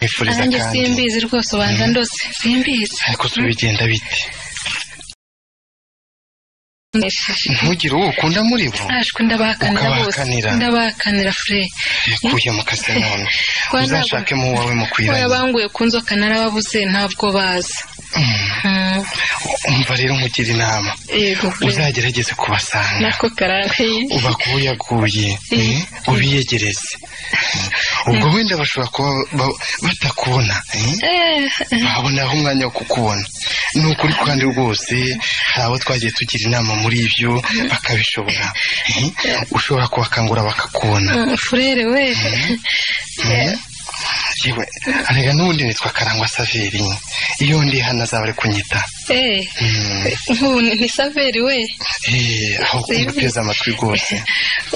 nkwifuriza nanjye kandi simbizi rwose ubanza ndose simbizi ariko bigenda bite Nkoresheje. ntugire uwo ukunda muri bo ashwe ndabahakanira bose Ukabahakanira. ndabahakanira fure bikuye mu kazi none Kwa ntabwo- uzashakemo uwawe oya mukwiranye banguye ku nzoka narababuze ntabwo baza Mm, umva rero nkugira inama yego fure. uzagerageze kubasanga nako karangaye ubakuyaguye eh, ubiyegereze ubwo wenda bashobora kuba ba- batakubona eh? Eh, baboneraho umwanya wo kukubona ni ukuri kandi rwose hari abo twagiye tugira inama muri ibyo bakabishobora eh? ushobora kubakangura bakakubona mm, furere we Eh, yewe arega n'ubundi nitwa karangwa saveri iyo ndi hano azaba ari kunyita Eh, Mm. nk'ubu ni ni saveri we Eh, aho kumva uteze amatwi rwose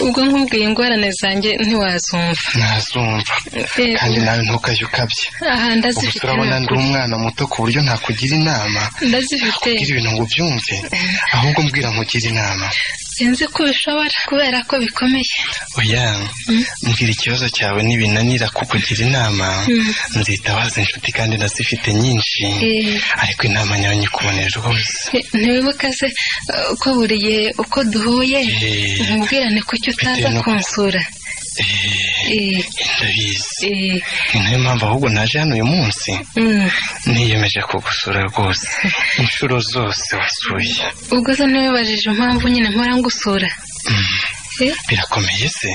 ubwo nkubwiye ingorane zanjye ntiwazumva ntazumva Eh, kandi nawe ntukajye ukabye aha ubuse ndazifite urabona ndi ntabwo- umwana muto ku buryo nakugira inama ndazifite kugira ibintu ngo ubyumve ahubwo mbwira nkugira inama sinzi ko bishobora kubera ko bikomeye oya mbwira ikibazo cyawe nibinanira kukugira inama Mm. nzitabaza inshuti kandi nazifite nyinshi Eh. ariko inama nyayo nyikubonera rwose Ni- ntiwibuka se eh, ko buri gihe uko duhuye Eh. nkubwirane kuki utaza Bitewe no- kunsura Eh, Eh, ndabizi eh, ni nayo mpamvu ahubwo naje hano uyu munsi mm. niyemeje kugusura rwose inshuro zose wasuye ubwo se ntiwibajije impamvu nyine mpora ngusura Eh, birakomeye se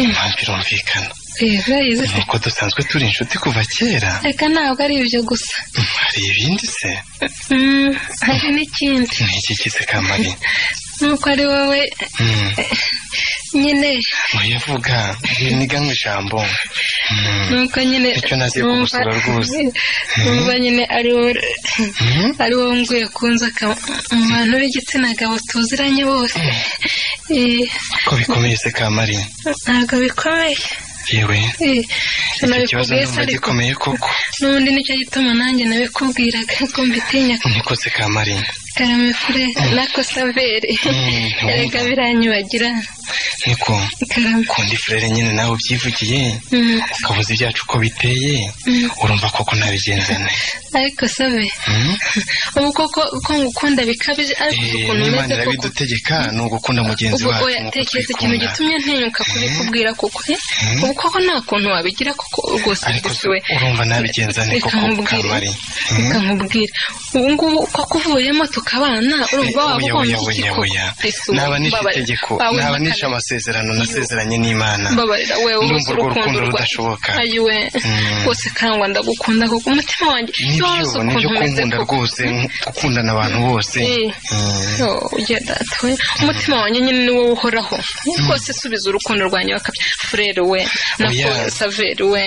impamvu irumvikana eh, urayizi se? nuko dusanzwe turi inshuti kuva kera reka ntabwo ari ibyo gusa hari ibindi se Mm, hari n'ikindi ni iki kize kamari nuko ari wowe Mm, nyine oya vuga niganwe ijambo Mm, nuko nyine Icyo naziye kugusura rwose. numva nyine ari wowe mm, ari wowe nguye ku nzoka mu bantu b'igitsina gabo tuziranye bose Eh, ko bikomeye se kamari ntabwo bikomeye yewe Eh, icyo kibazo nabikubwiye se numva ariko gikomeye koko n'ubundi nicyo gituma nanjye nabikubwiraga ko mbitinya niko se kamari karame fure nako saveri Mm, erega biranyibagira niko karame kundi furere nyine nawe ubyivugiye Mm, ukabuze ibyacu uko biteye Mm. urumva koko nabigenzane ariko sabe Mm? ubu koko ko ngukunda bikabije ariko uzi Eh, ukuntu n'imana umeze koko irabidutegeka ni ugukunda mugenzi ubu wacu oya nk'uko tekereza twikunda ikintu gitumye ntinyuka kubikubwira kuko eh, ubu koko nta kuntu wabigira kuko rwose ariko se gusiwe urumva nabigenzane Reka koko nkubwire. kamari Mm? reka nkubwire ubu ngubu ko kuvuyemo tukabana urumva waba oya ugomba oya iki oya koko oya Ese ubu naba nishe mbabarira. itegeko Bawe naba Makame. nishe amasezerano nasezeranye n'imana mbabarira wewe Ndumva uzi urwo urukundo rukundo rwa- rudashoboka. ayiwe Mm. rwose karangwa ndagukunda kuko umutima wanjye iyo nibyo wazi nibyo ukuntu umeze kunkunda koko rwose gukundana abantu bose Eh. Mm. yo ugiye data we umutima wanjye nyine ni wowe uhoraho rwose subiza urukundo rwanjye bakabya furere we Oya. nako saveri we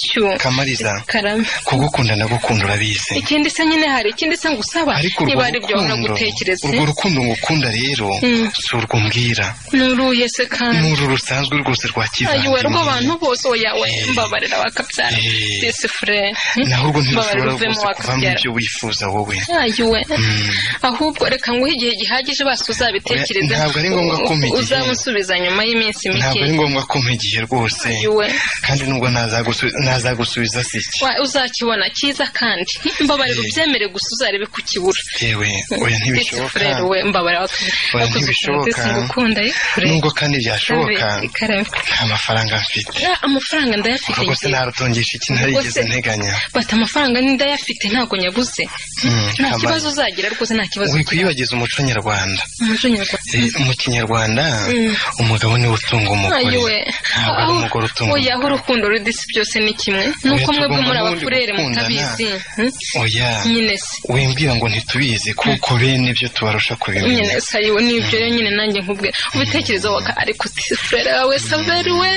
cyu kamariza karame kugukunda ndagukunda urabizi ikindi se nyine hari ikindi se ngusaba ariko urwo niba ari ibyo wabona rukundo gutekereza urwo rukundo ngukunda rero Mm. si urwo mbwira nuruye se kandi ni uru rusanzwe rwose rwa ayiwe kivandimwe rw'abantu bose oya we Eh. mbabarira bakabyara Eh. disi furere naho urwo mbabarira ntirushobora uvemo rwose kuvamo wakabyara ibyo wifuza wowe ayiwe Mm. ahubwo reka nguhe igihe gihagije basi uzabitekereze Oya, ntabwo ari ngombwa ko umpa igihe. uzamusubiza nyuma y'iminsi ntabwo mike ari ngombwa ko mpigiye rwose ayiwe kandi nubwo nazagusu- nazagusubiza si iki Wa- uzakibona cyiza kandi mbabarira Eh. ubyemere gusa uzarebe kukibura yewe oya ntibishoboka furere we mbabarira Oya, wakoze ukuntu ntibishoboka. ngukunda ye furere nubwo kandi byashoboka karame nta mafaranga mfite Ah, amafaranga ndayafite rwose ngiye. narutungisha iki narigeze Rwose- nteganya bati amafaranga ni ndayafite ntabwo nyabuze Mm, nta kamari. kibazo uzagira rwose nta kibazo wikwibagiza umuco nyarwanda umuco nyarwanda Eh, mu kinyarwanda Mm. umugabo niwe utunga umugore ayiwe ntabwo ari umugore utunga oya aho urukundo rudisi byose ni kimwe ni uko mwebwe tugomba muri n'ubundi abafurere gukundana. mutabizi hmm? umugore. oya nyine se wimbwira ngo ntitubizi kuko bene ibyo tubarusha kubimenya nyine se ayiwe nibyo rero nyine nanjye nkubwira ubitekerezo waka ariko disi furere wawe saveri we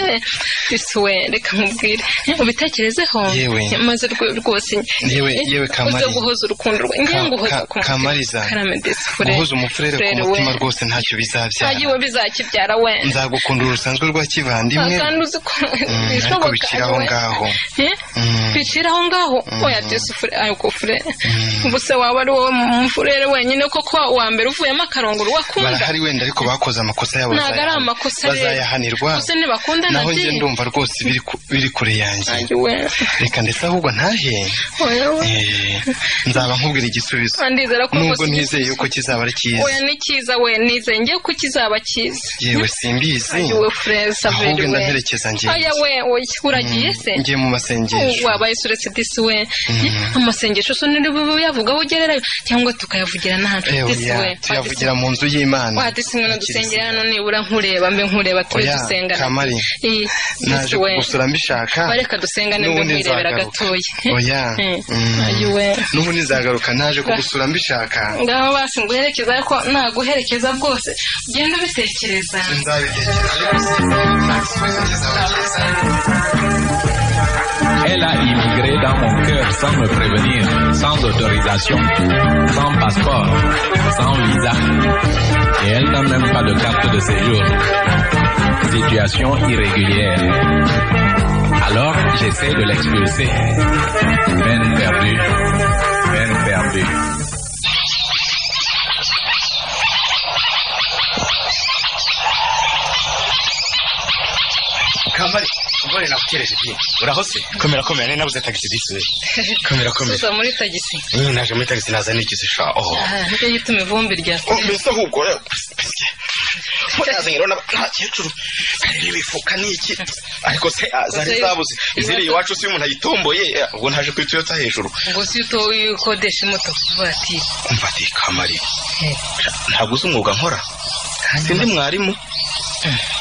disi we reka nkubwire ubitekerezeho Yewe. maze rwe- rwose yewe yewe uze kamari guhoza urukundo rwe ngiye Ka- nguhoza ka- ku mutima. kamariza karame disi furere guhuza umufurere ku Furere we. mutima rwose ntacyo bizabyara ayiwe bizakibyara we nzagukunda urusanzwe rwa kivandimwe kandi uzi ko Mm, ariko bishoboka bikira aho we. ngaho Eh? Mm. bicira aho ngaho oya disi fure ariko fure ubuse waba ari wowe mu mfurere wenyine koko wa mbere uvuyemo akarongoro wakunda barahari wenda ariko bakoze amakosa yabo ntabwo ari bazayahanirwa. amakosa rero. bazayahanirwa gusa ntibakundana naho njye byinshi. ndumva rwose biri ku- biri kure yanjye Nanjye we- reka ndetse ahubwo ntahe wewe. Eh, nzaba nkubwira igisubizo ndizera ko nubwo rwose nizeye yuko kizaba ari cyiza oya ni cyiza we nizeye ngiye ko kizaba cyiza yewe simbizi we frere ahubwo saveri we ndamperekeza aya ngenzi we oya uragiye se ngiye mu masengesho wabaye suretse disi we amasengesho so ntibuyavugaho ugererayo cyangwa tukayavugira n'ahantu Eh, disi oya, we tuyavugira mu nzu y'imana wadisi mwana dusengera hano Kirisitu. nibura nkureba mbe nkureba tube oya dusengana kamari Ii, disi naje we kugusura mbishaka bareka dusengane mbe n'ubundi nkwirebera nzagaruka gatoya oya Eh, mm. ayi we n'ubundi nzagaruka naje kugusura mbishaka ngaho basi nguherekeza ariko naguherekeza rwose ugenda ubitekereza nzabitegera ariko sinzi kizaba cyiza Elle a immigré dans mon cœur sans me prévenir, sans autorisation, sans passeport, sans visa. Et elle n'a même pas de carte de séjour. Situation irrégulière. Alors j'essaie de l'expulser. Peine perdue. Peine perdue. kambari mbone nakutereje bye uraho se komera komera nari nabuze tagisi disi komera komera tuza muri tagisi Mm, naje muri tagisi naza n'igisisha oho aha nibyo gituma ivumbi rya Oh, mbese ahubwo rero mbese, mbona yazanye rero n'aba- n'abakecuru areba ibifuka n'iki ariko se ah, zari Uze- zabuze iziri ibibazo- iwacu se umuntu ayitomboye eh, ubwo ntaje ku ituyota hejuru ngo si utoye ukodesha imodoka ivatiri umva ati kamari ntabwo uzi umwuga nkora sindi mwarimu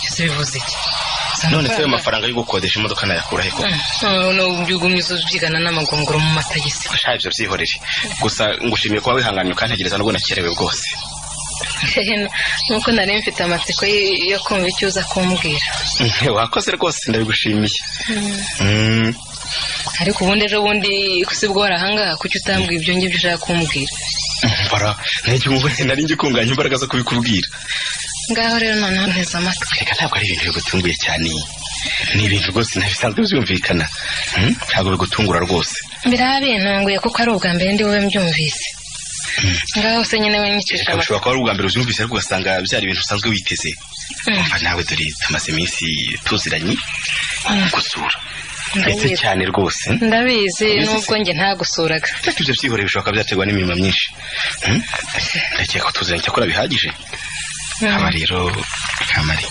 ese bivuze iki none se ayo mafaranga yo gukodesha imodoka nayakura he koko ugumye uza ubyigana n'amagongoro mu matagisi sha ibyo byihorere gusa ngushimiye kuba wihanganye ukantegereza nubwo nakerewe bwose nuko nari mfite amatsiko yo- yo kumva icyo uza kumbwira Mhm, wakoze rwose ndabigushimiye Mm, ariko ubundi ejo bundi si bwo wari ahangaha kuki utambwira ibyo ngibyo ushaka kumbwira bara ntajya umubona nari ngiye kunganya imbaraga zo kubikubwira ngaho rero noneho nteze amatwi reka ntabwo ari ibintu bigutunguye cyane ni ibintu rwose ntabisanzwe byumvikana Mm, ntabwo bigutungura rwose birabe ntunguye kuko ari ubwa mbere ndiwe mbyumvise ngaho se nyine we nyicisha Reka amatwi bishobora kuba ari ubwa mbere ubyumvise ariko ugasanga byari ibintu usanzwe witeze Mm. umva nawe dore tumaze iminsi tuziranye Mm. gusura ndetse Ndabizi. cyane rwose Mm, ndabizi Ndabizi nubwo njye ntagusuraga ariko ibyo byihoreye bishobora kuba byaterwa n'imirimo myinshi Mm, ndakeka ko tuziranye cyakora bihagije haba rero kamari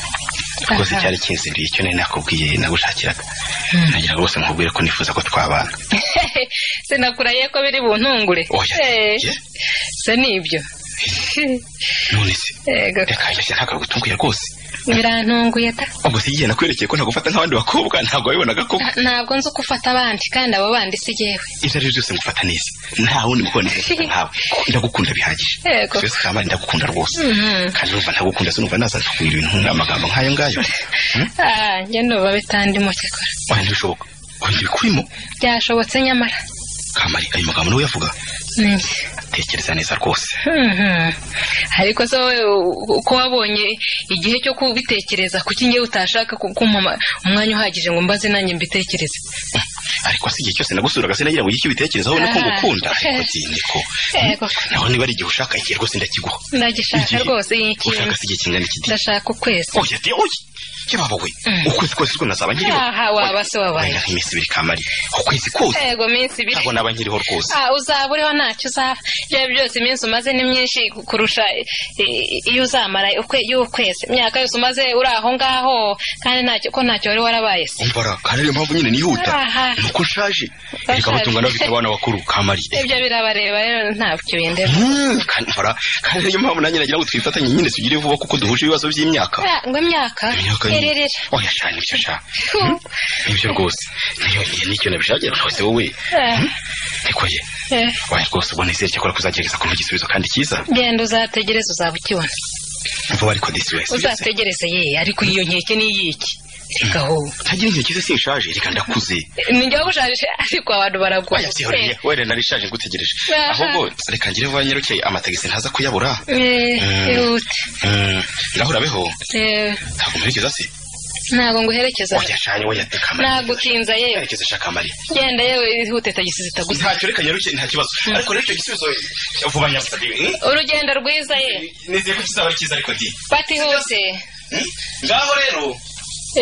rwose Aha. cyari kinziriye icyo nari nakubwiye nagushakiraga nagira ngo rwose nkubwire ko nifuza ko twabana sinakurahiye ko biri buntungure oya Eh, ye? se nibyo none se Ego, reka ibyo ntabwo bigutunguye rwose birantunguye ta ubwo se igihe nakwerekeye ko ntagufata nk'abandi bakobwa ntabwo wabibonaga ko ntabwo nzi uko ufata abandi kandi abo bandi si jyewe ibyo ari byo byose ngufata neza nta wundi mukobwa neza nkawe ndagukunda bihagije Yego. twese kamari ndagukunda rwose Mhm. kandi numva ntagukunda sinumva naza ntubwira ibintu amagambo nk'ayo ngayo Hmm? Ah, njye nduba bitandimo cyakora oya ntibishoboka oya ntibikurimo byashobotse nyamara kamari ayo magambo niwe uyavuga ni njye tekereza neza rwose Mhm. ariko se wowe u- uko wabonye igihe cyo kubitekereza kuki njyewe utashaka ku- kumpa ama- umwanya uhagije ngo mbaze nanjye mbitekereze ariko se igihe cyose nagusuraga sinagira ngo icyo ubitekerezaho ni ko Ah. ngukunda ariko byiniko Yego. naho niba ari igihe ushaka igihe rwose ndakiguha ndagishaka Igihe- rwose iyi ushaka kintu se igihe kingana iki gihe ndashaka ukwezi oya de oya yababa we Mm. ukwezi kose ko nazaba nkiriho aha waba se wabaye wenda nk'iminsi ibiri kamari ukwezi kose yego minsi ibiri ntabwo naba nkiriho rwose Ah, uzaba uriho ntacyo uzaba ibyo ari byo byose iminsi umaze ni myinshi kurusha eh, iyo uzamara ukwe- y'ukwezi imyaka yose umaze uri aho ngaho kandi ntacyo ko ntacyo wari warabaye se umbara kandi ariyo mpamvu nyine nihuta Aha. ni uko nshaje Urashaje. reka batunga n'abafite abana bakuru kamari ibyo birabareba rero ntabyo bindeba Mm, kandi mbara kandi ariyo mpamvu nanjye nagira ngo twifatanye nyine tugire vuba kuko duhuje ibibazo by'imyaka Ah, ngo imyaka imyaka ni- irerera oya sha nibyo sha nibyo rwose niyo nicyo nabishakira rwose wowe ariko ye waye rwose ubona izere cyakora kuzagerageza kumpa igisubizo kandi cyiza genda uzategereze uzaba ukibona vuba ariko disi wese uzategereze ye ariko iyo nkeke ni iyiki reka ho ntagira igihe cyiza sinshaje reka ndakuze ninjye wabushaje ariko abantu baragwaye oya byihoreye wenda nari shaje ngutegereje Aha. ahubwo reka ngire vuba nyarukeye amatagisi ntaza kuyabura Eh, Mm. ihute Mm, ngaho urabeho Eh, ntabwo mubigeza se ntabwo nguherekeza wajyashanye wayatekamara nagukinza yewe yerekeza shaka mariya genda yewe ihute tagisi zitagusa ntacyo reka nyaruke nta kibazo ariko rero icyo gisubizo vuba nyabusabye eh? urugendo rwiza ye nizeye ko kizaba ari cyiza ariko di bati hose Hmm? ngaho rero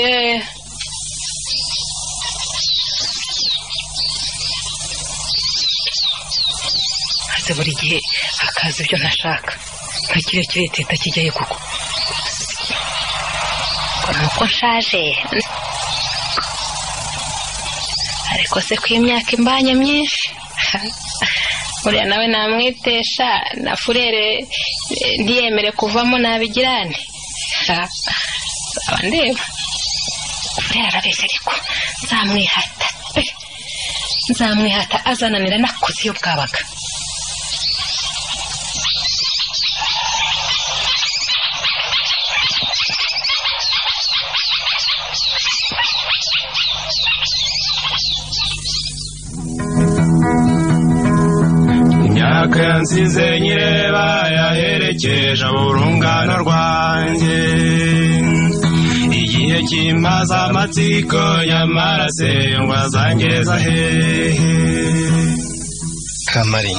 eh maze buri gihe akaza ibyo ntashaka nka kiriya kireteta kijyayo kuko ngo ni uko nshaje ariko se ko imyaka imbanye myinshi uriya nawe namwitesha na furere eh, ntiyemere kuvamo nabigirane Ha, nzaba ndeba furere arabeshya ariko nzamwihata pe nzamwihata azananira nakoze iyo bwabaga imyaka yansize nyireba yaherekeje urungano rwanjye igihe kimaze amatsiko nyamara sengwa zangeza hehe kamari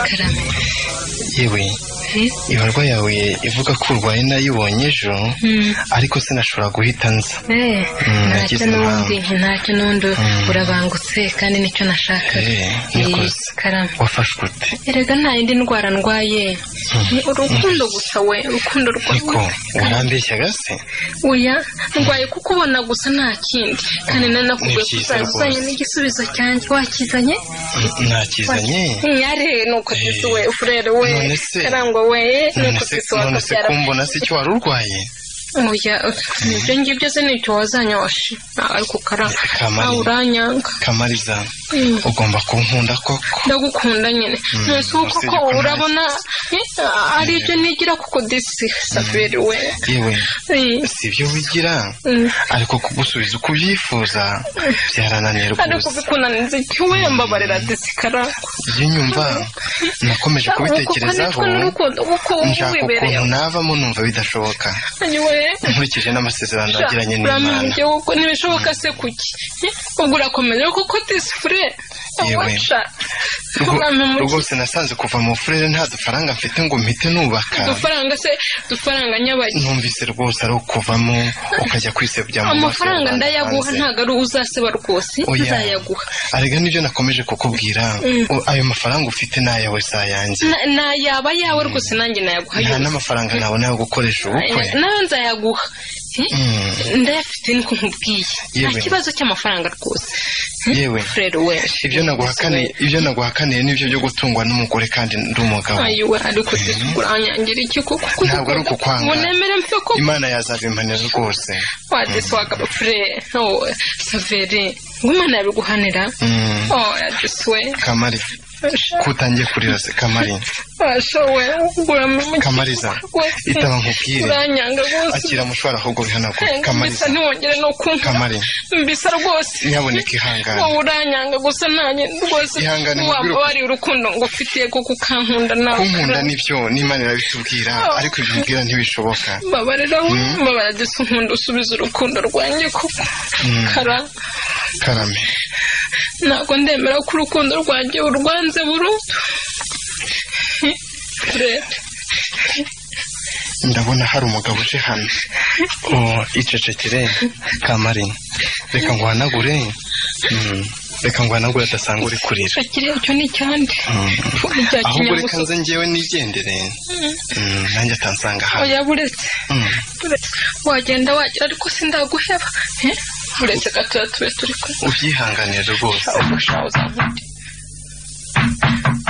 karame yewe ibarwa yawe ivuga ko urwaye nayibonye ejo Mm. ariko sinashobora guhita nza Eh, Mm, ntacyo nagize n'ubundi ntacyo n'undi Mm. urabangutse kandi nicyo nashakaga Eh, Eh, nikoze karame wafashwe ute erega nta yindi ndwara ndwaye ni urukundo gusa we urukundo niko rwawe warambeshyaga se oya ndwaye kuko ubona gusa nta kindi kandi nanakubwiye ko Ni byiza uzaba uzanye rwose. n'igisubizo cyanjye wakizanye Mm, nakizanye nyare nuko sisi we furere we None se- karangwa we none nuko se sisi none se wakabyara kumbona se icyo wari urwaye oya ibyo ngibyo se nicyo wazanyawashe ariko karangwa Kamari. nawe uranyanga kamariza Mm. ugomba kunkunda koko ndagukunda nyine ntuzi uko usibye ko ko urabona eh, ari ibyo nigira kuko disi saveri we yewe Eh, si ibyo wigira Mm. ariko kugusubiza uko ubyifuza byarananiye ariko rwose bikunaniza iki we mbabarira disi karangwa iyo nyumva nakomeje kubitekerezaho kuko n'urukundo kuko nshaka wibereye ukuntu navamo numva bidashoboka we nkurikije n'amasezerano nagiranye n'imana urambye kuko ntibishoboka se kuki Eh, ubwo urakomeza kuko disi fure Yewe. abasha Rwo- uramumuki rwose nasanze kuva mu furere nta dufaranga mfite ngo mpite nubaka udufaranga se udufaranga nyabagi numvise rwose ari ukuvamo ukajya kwisebya mu maso amafaranga ndayaguha y'abantu hanze. ntabwo ari uzaseba rwose Oya. nzayaguha arega nibyo nakomeje kukubwira Mm. O- ayo mafaranga ufite ni ayawe si ayanjye Na- na yaba yawe rwose nanjye nayaguha nta yose n'amafaranga nabona yo gukoresha ubukwe nawe nzayaguha Eh, Mm. ndayafite niko nkubwiye nta Yewe. kibazo cy'amafaranga rwose yewe rero we ibyo naguhakaniye ibyo naguhakaniye nibyo byo gutungwa n'umugore kandi ndi umugabo ayiwe ariko kuranyangira iki kuko Ntabwo ari ukukwanga. unemere mfe ko imana yazabimpanira rwose wadesi wakaba fure oh, saveri ngumana yabiguhanira Mm. oh adesi we kamari kutangiye kurira se kamari basha we uramukiza Kamariza, itaba nkubwire. uranyanga rwose akira mushwara ahubwo bihanagure bisa kamariza ntiwongere no kumva kamari mbisa rwose Nyabuneka ihangane. wowe uranyanga gusa nanjye rwose Ihangane mubwire waba uko- wari urukundo ngufitiye kuko ukankunda nawe kunkunda nibyo n'imana irabitubwira ariko ibyo mbwira ntibishoboka mbabarira we mbabarira disi nkunda usubiza urukundo rwanjye kuko Mm. kara karame ntabwo ndemera ko urukundo rwanjye urwanze burundu rero ndabona hari umugabo uje hano oh, icecekere kamari reka ngwanagure Mm, reka ngwanagure adasanga uri kurira akiriya cyo ni icyande bya ahubwo reka kinyamusozi nze njyewe nigendere Mm, nanjye atansanga hano oya buretse Mm, wagenda wagera ariko sindaguheba Eh, buretse gatoya tube turi kumwe ubyihanganire rwose ubushaho uzabundi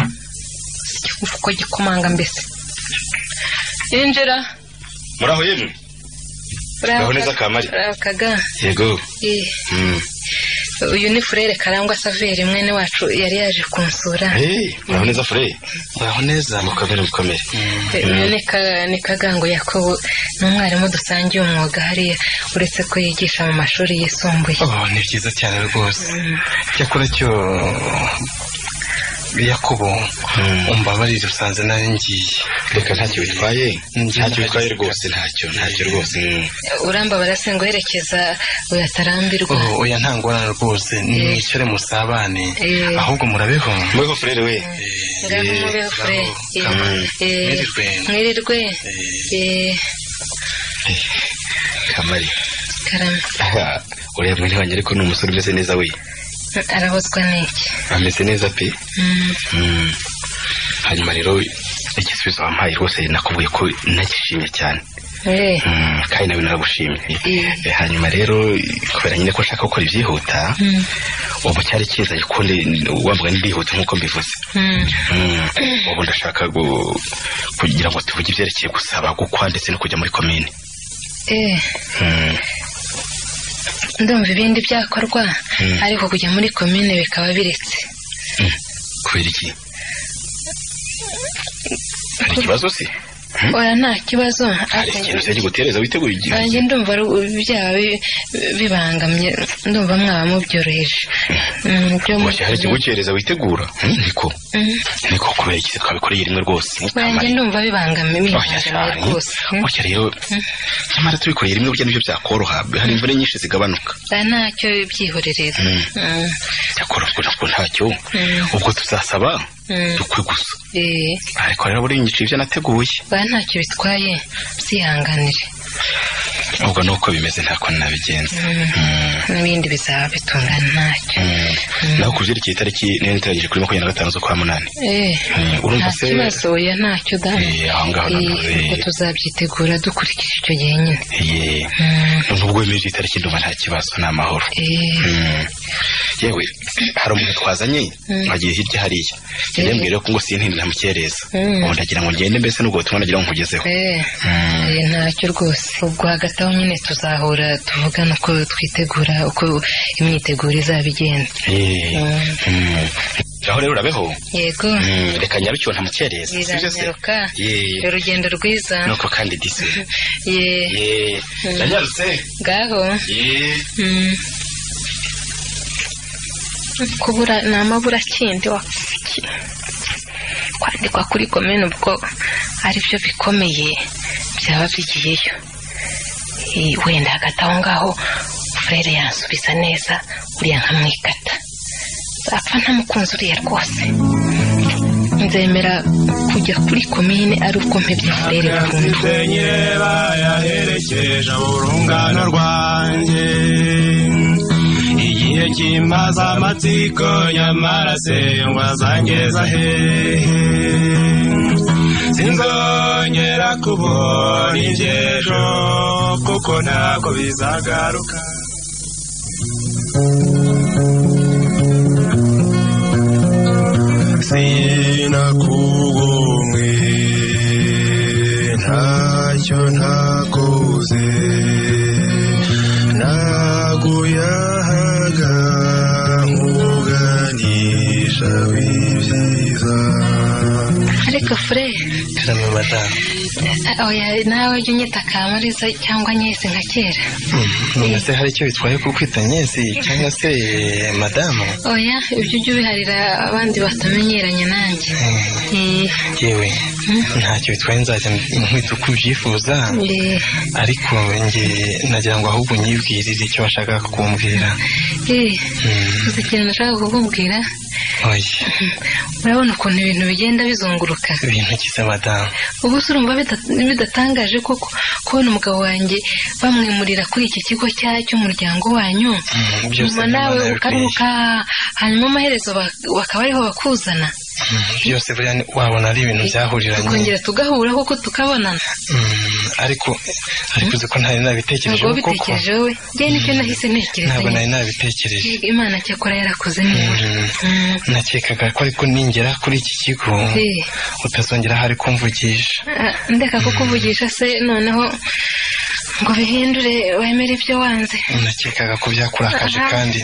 igihugu uko gikomanga mbese yinjira muraho yemwe Uraho neza, Kamari? urakaga yego Eh, Mm. uyu ni furere karangwa saveri mwene wacu yari yaje kunsura Hey, muraho neza fure muraho neza mukamere mukamere Eh, uyu ni Ka- ni kagango yakobo ni umwarimu dusangiye umwuga hariya uretse ko yigisha mu mashuri yisumbuye Oh, ni byiza cyane rwose cyakora cyo yakobo umbabarire usanze nawe ngiye reka ntacyo bitwaye ntacyo bitwaye rwose ntacyo ntacyo rwose urambabara se ngo herekeza uyatarambirwa Oh, oya nta ngorane rwose nimwicare musabane Eh. ahubwo murabeho mbeho furere we ngaho Eh, mubeho fure ngaho, Eh, eh, mwirirwe. mwirirwe Eh, kamari karame aha, uriya mwene wanjye ariko ni umusore umeze neza we arabozwa n'iki ameze neza pe Mm, Mm. hanyuma rero igisubizo wampaye rwose nakubwiye ko nagishimye cyane eh, Mm, kandi nawe naragushimye Mm. Eh, hanyuma rero kubera nyine ko nshaka gukora ibyihuta mm, ubu cyari kiza gikundi wambuga n'irihuta nk'uko mbivuze mm. Mm, ubu ndashaka gu- kugira ngo tuvuge ibyerekeye gusaba gukwa ndetse no kujya muri komine Eh, Mm, ndumva ibindi byakorwa Mm. ariko kujya muri komine bikaba biretse kubera iki hari ikibazo se oya nta kibazo hari ariko- ikintu cyajya gutereza witeguye igihe nanjye ndumva ru- byaba bi- bibangamye ndumva mwaba mubyoroheje Mm, byo mu- Wajya hari ikigukereza witegura Mm, niko Mm. niko kubera iki se twabikoreye rimwe rwose nanjye ndumva bibangamye Oya bibangamiye cyane rwose Mm. Oya rero nyamara tubikoreye rimwe burya nibyo byakoroha hari imvune nyinshi zigabanuka oya ntacyo byihorerera Mm. Mm, cyakora ubwo ntabwo ntacyo Mm. ubwo tuzasaba Mm. dukwe gusa eh, ariko rero buriya nyiciro ibyo nateguye oya ntacyo bitwaye byihanganire ubwo ni uko bimeze ntako nabigenza Mm. n'ibindi bizaba bitungana ntacyo Mm. naho ku byerekeye itariki niyo nitaragije kuri makumyabiri na gatanu z'ukwa munani Eh, Mm, urumva nta se- kibazo oya ntacyo da Eh, aho ngaho Eh, noneho, eh. ubwo tuzabyitegura dukurikije icyo gihe nyine Ye. Mm, nubwo wemeje itariki ndumva nta kibazo ni amahoro eh, Mm. yewe hari umuntu twazanye Mm. wagiye hirya hariya ngende Eh. mbwira ko ngo sintindi ntamukereza Mm. ubu ndagira ngo ngende mbese n'ubwo butumwa nagira ngo nkugezeho eh, eh, ntacyo rwose ubwo hagati aho nyine tuzahura tuvugana uko twitegura uko imyiteguro izaba igenze Eh. Mm. Mm. aho rero urabeho yego Mm, reka nyarukiwe ntamukereza sibyo se biranyaruka Ye. urugendo rwiza nuko kandi dise Ye, Ye. ndanyarutse ngaho Ye. Mm. kubura ni amabura kindi wa kwandikwa kuri komine ubwo aribyo bikomeye byaba bigiyeyo Eh, wenda hagati aho ngaho furere yansubiza neza uriya nkamwikata zapfa ntamukunzi uriya rwose nzemera kujya kuri komine ari uko mpebye furere burundu Kansite nyine bayaherekeje urungano rwanjye igihe kimaze amatsiko nyamara se ngo azangeza hehe sinzongera kubona iby'ejo kuko ntabwo bizagaruka sinakugumwe ntacyo ntakoze naguyahaga nkuganisha w'ibyiza ariko furere karame madamu oya nawe jya unyita kamariza cyangwa nyese nka kera none se hari icyo bitwaye kukwita nyesi cyangwa se madamu oya ibyo ujya ubiharira abandi batamenyeranye nanjye Eh, yewe ntacyo bitwaye nzajya nkwita uko ubyifuza eh, ariko njye nagira ngo ahubwo unyibwirire icyo washakaga kumbwira eh, uzi ikintu nashaka kukubwira oya urabona ukuntu ibintu bigenda bizunguruka ibintu kiza madamu ubu se urumva bida- bidatangaje koko kubona umugabo wanjye bamwimurira kuri iki kigo cya- cy'umuryango wanyu Mm, byose nyuma ni nawe Imana ukaruhuka hanyuma amaherezo bak- bakaba ariho bakuzana Mm, byose buriya ni- wabona ari ibintu byahuriranye tukongera tugahura kuko tukabonana Mm, ariko ariko uzi ko ntari nabitekereje ntabwo koko bitekereje wowe njye nicyo nahise ntekereza ntabwo nari nyine. nabitekereje Yego, imana cyakora yarakoze neza Mm, Mm. nakekaga ko ariko ningera kuri iki kigo Eh, utazongera hari kumvugisha ah, ndeka ko kuvugisha se noneho ngo bihindure wemere ibyo wanze nakekaga ko byakurakaje Aha. kandi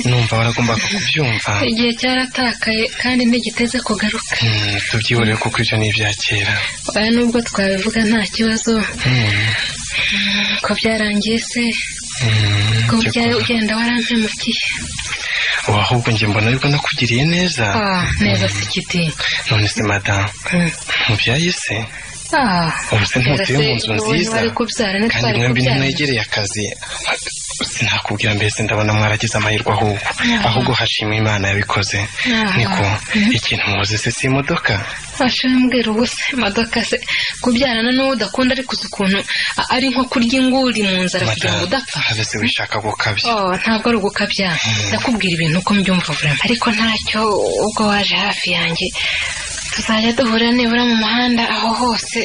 numva waragombaga kubyumva igihe cyaratakaye kandi ntigiteze kugaruka Mm, tubyihorere kuko ibyo ni ibya kera oya nubwo twabivuga nta kibazo ko byarangiye se Mm, ko cyo bya- kuba- ugenda warampemukiye ubu ahubwo njye mbona yuko nakugiriye neza Ah, neza se kiti none se madamu Mm. mubyaye se Ah, ubu se ntutuye mu nzu wowe nziza wari kubyara kandi ntitwari mwembi kubyara ntimwegereye akazi sinakubwira mbese ndabona mwaragize amahirwe ahubwo ahubwo hashimwe imana yabikoze Ah. niko ikintu muzi se si imodoka ashobora mbwira ubu se imodoka se kubyarana n'uwo udakunda ariko uzi ukuntu a- ari nko kurya inguri mu nzara kugira ngo udapfa habe se wishaka gukabya Oh, ntabwo ari ugukabya ndakubwira ibintu uko mbyumva vuba ariko ntacyo ubwo waje hafi yanjye tuzajya duhura nibura mu muhanda aho hose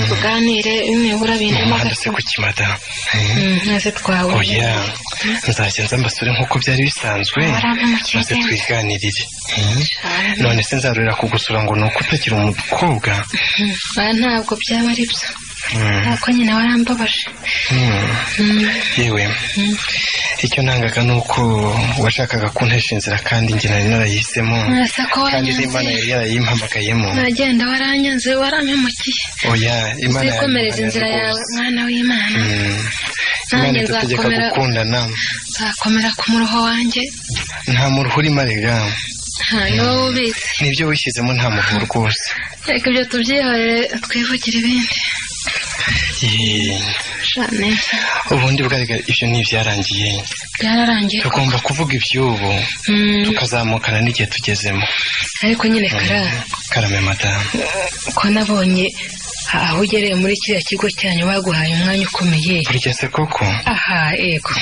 tuganire nibura mu bindimo muhanda se kuki madamu Eh? maze twawe oya nzajya nza mbasure nk'uko byari bisanzwe Warampemukira maze ubwenge. twiganirire Eh? none se nzarurira kugusura ngo ni uko utakiri umukobwa ntabwo byaba ari byo Mm. ntabwo nyine warambabaje Hmm. Mm. yewe icyo nangaga ni uko washakaga kuntesha inzira kandi njye nari narayihisemo Murasa ko kandi n'imana waranyanze yari yarayimpamagayemo nagenda waranyanze warampemukiye oya imana zikomereza inzira yawe mwana w'imana Hmm. Nanjye imana itutegeka nzakomera- gukundana nzakomera ku muruho wanjye nta muruhu urimo arega ntayo wowe ubizi nibyo wishyizemo nta muruhu rwose reka ibyo tubyihorere twivugire ibindi Yee. shane ubundi bwarega ibyo ni ibyarangiye byararangiye tugomba kuvuga iby'ubu Mm, tukazamukana n'igihe tugezemo ariko nyine kara karame madamu ko nabonye aho ugereye muri kiriya kigo cyanyu baguhaye umwanya ukomeye burya se koko aha yego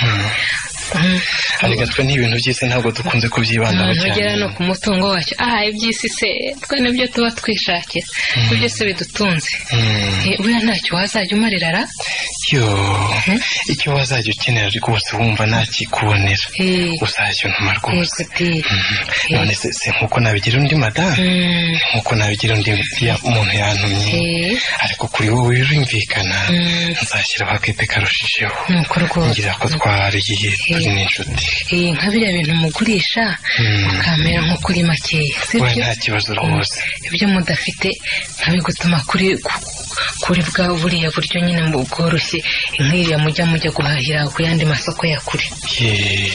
Mm. arega twe n'ibintu by'isi ntabwo dukunze kubyibandaho abantu bagera cyane no ku mutungo wacyo aha iby'isi se twe nibyo tuba twishakira ibyo byose bidutunze Hmm. Eh, buriya ntacyo wazajya umarirara yo Hmm? icyo wazajya ukenera rwose wumva ntakikubonera Eh, uzajya untuma eh, rwose kuti. Mhm. none se si nk'uko nabigira undi madamu Mm, nk'uko nabigira undi ya umuntu yantumye eh, ariko kuri wowe birumvikana mm, nzashyiraho akete karushijeho nuko rwose ngira ko twariye turi n'inshuti Eh, nka biriya bintu mugurisha Hmm. mukamera nko kuri makeya we sibyo nta kibazo rwose ibyo mudafite nkabigutuma kuri ku- kuri bwa buriya buryo nyine mu bworoshye nk'iriya mujya mujya guhahira ku yandi masoko ya kure Yee.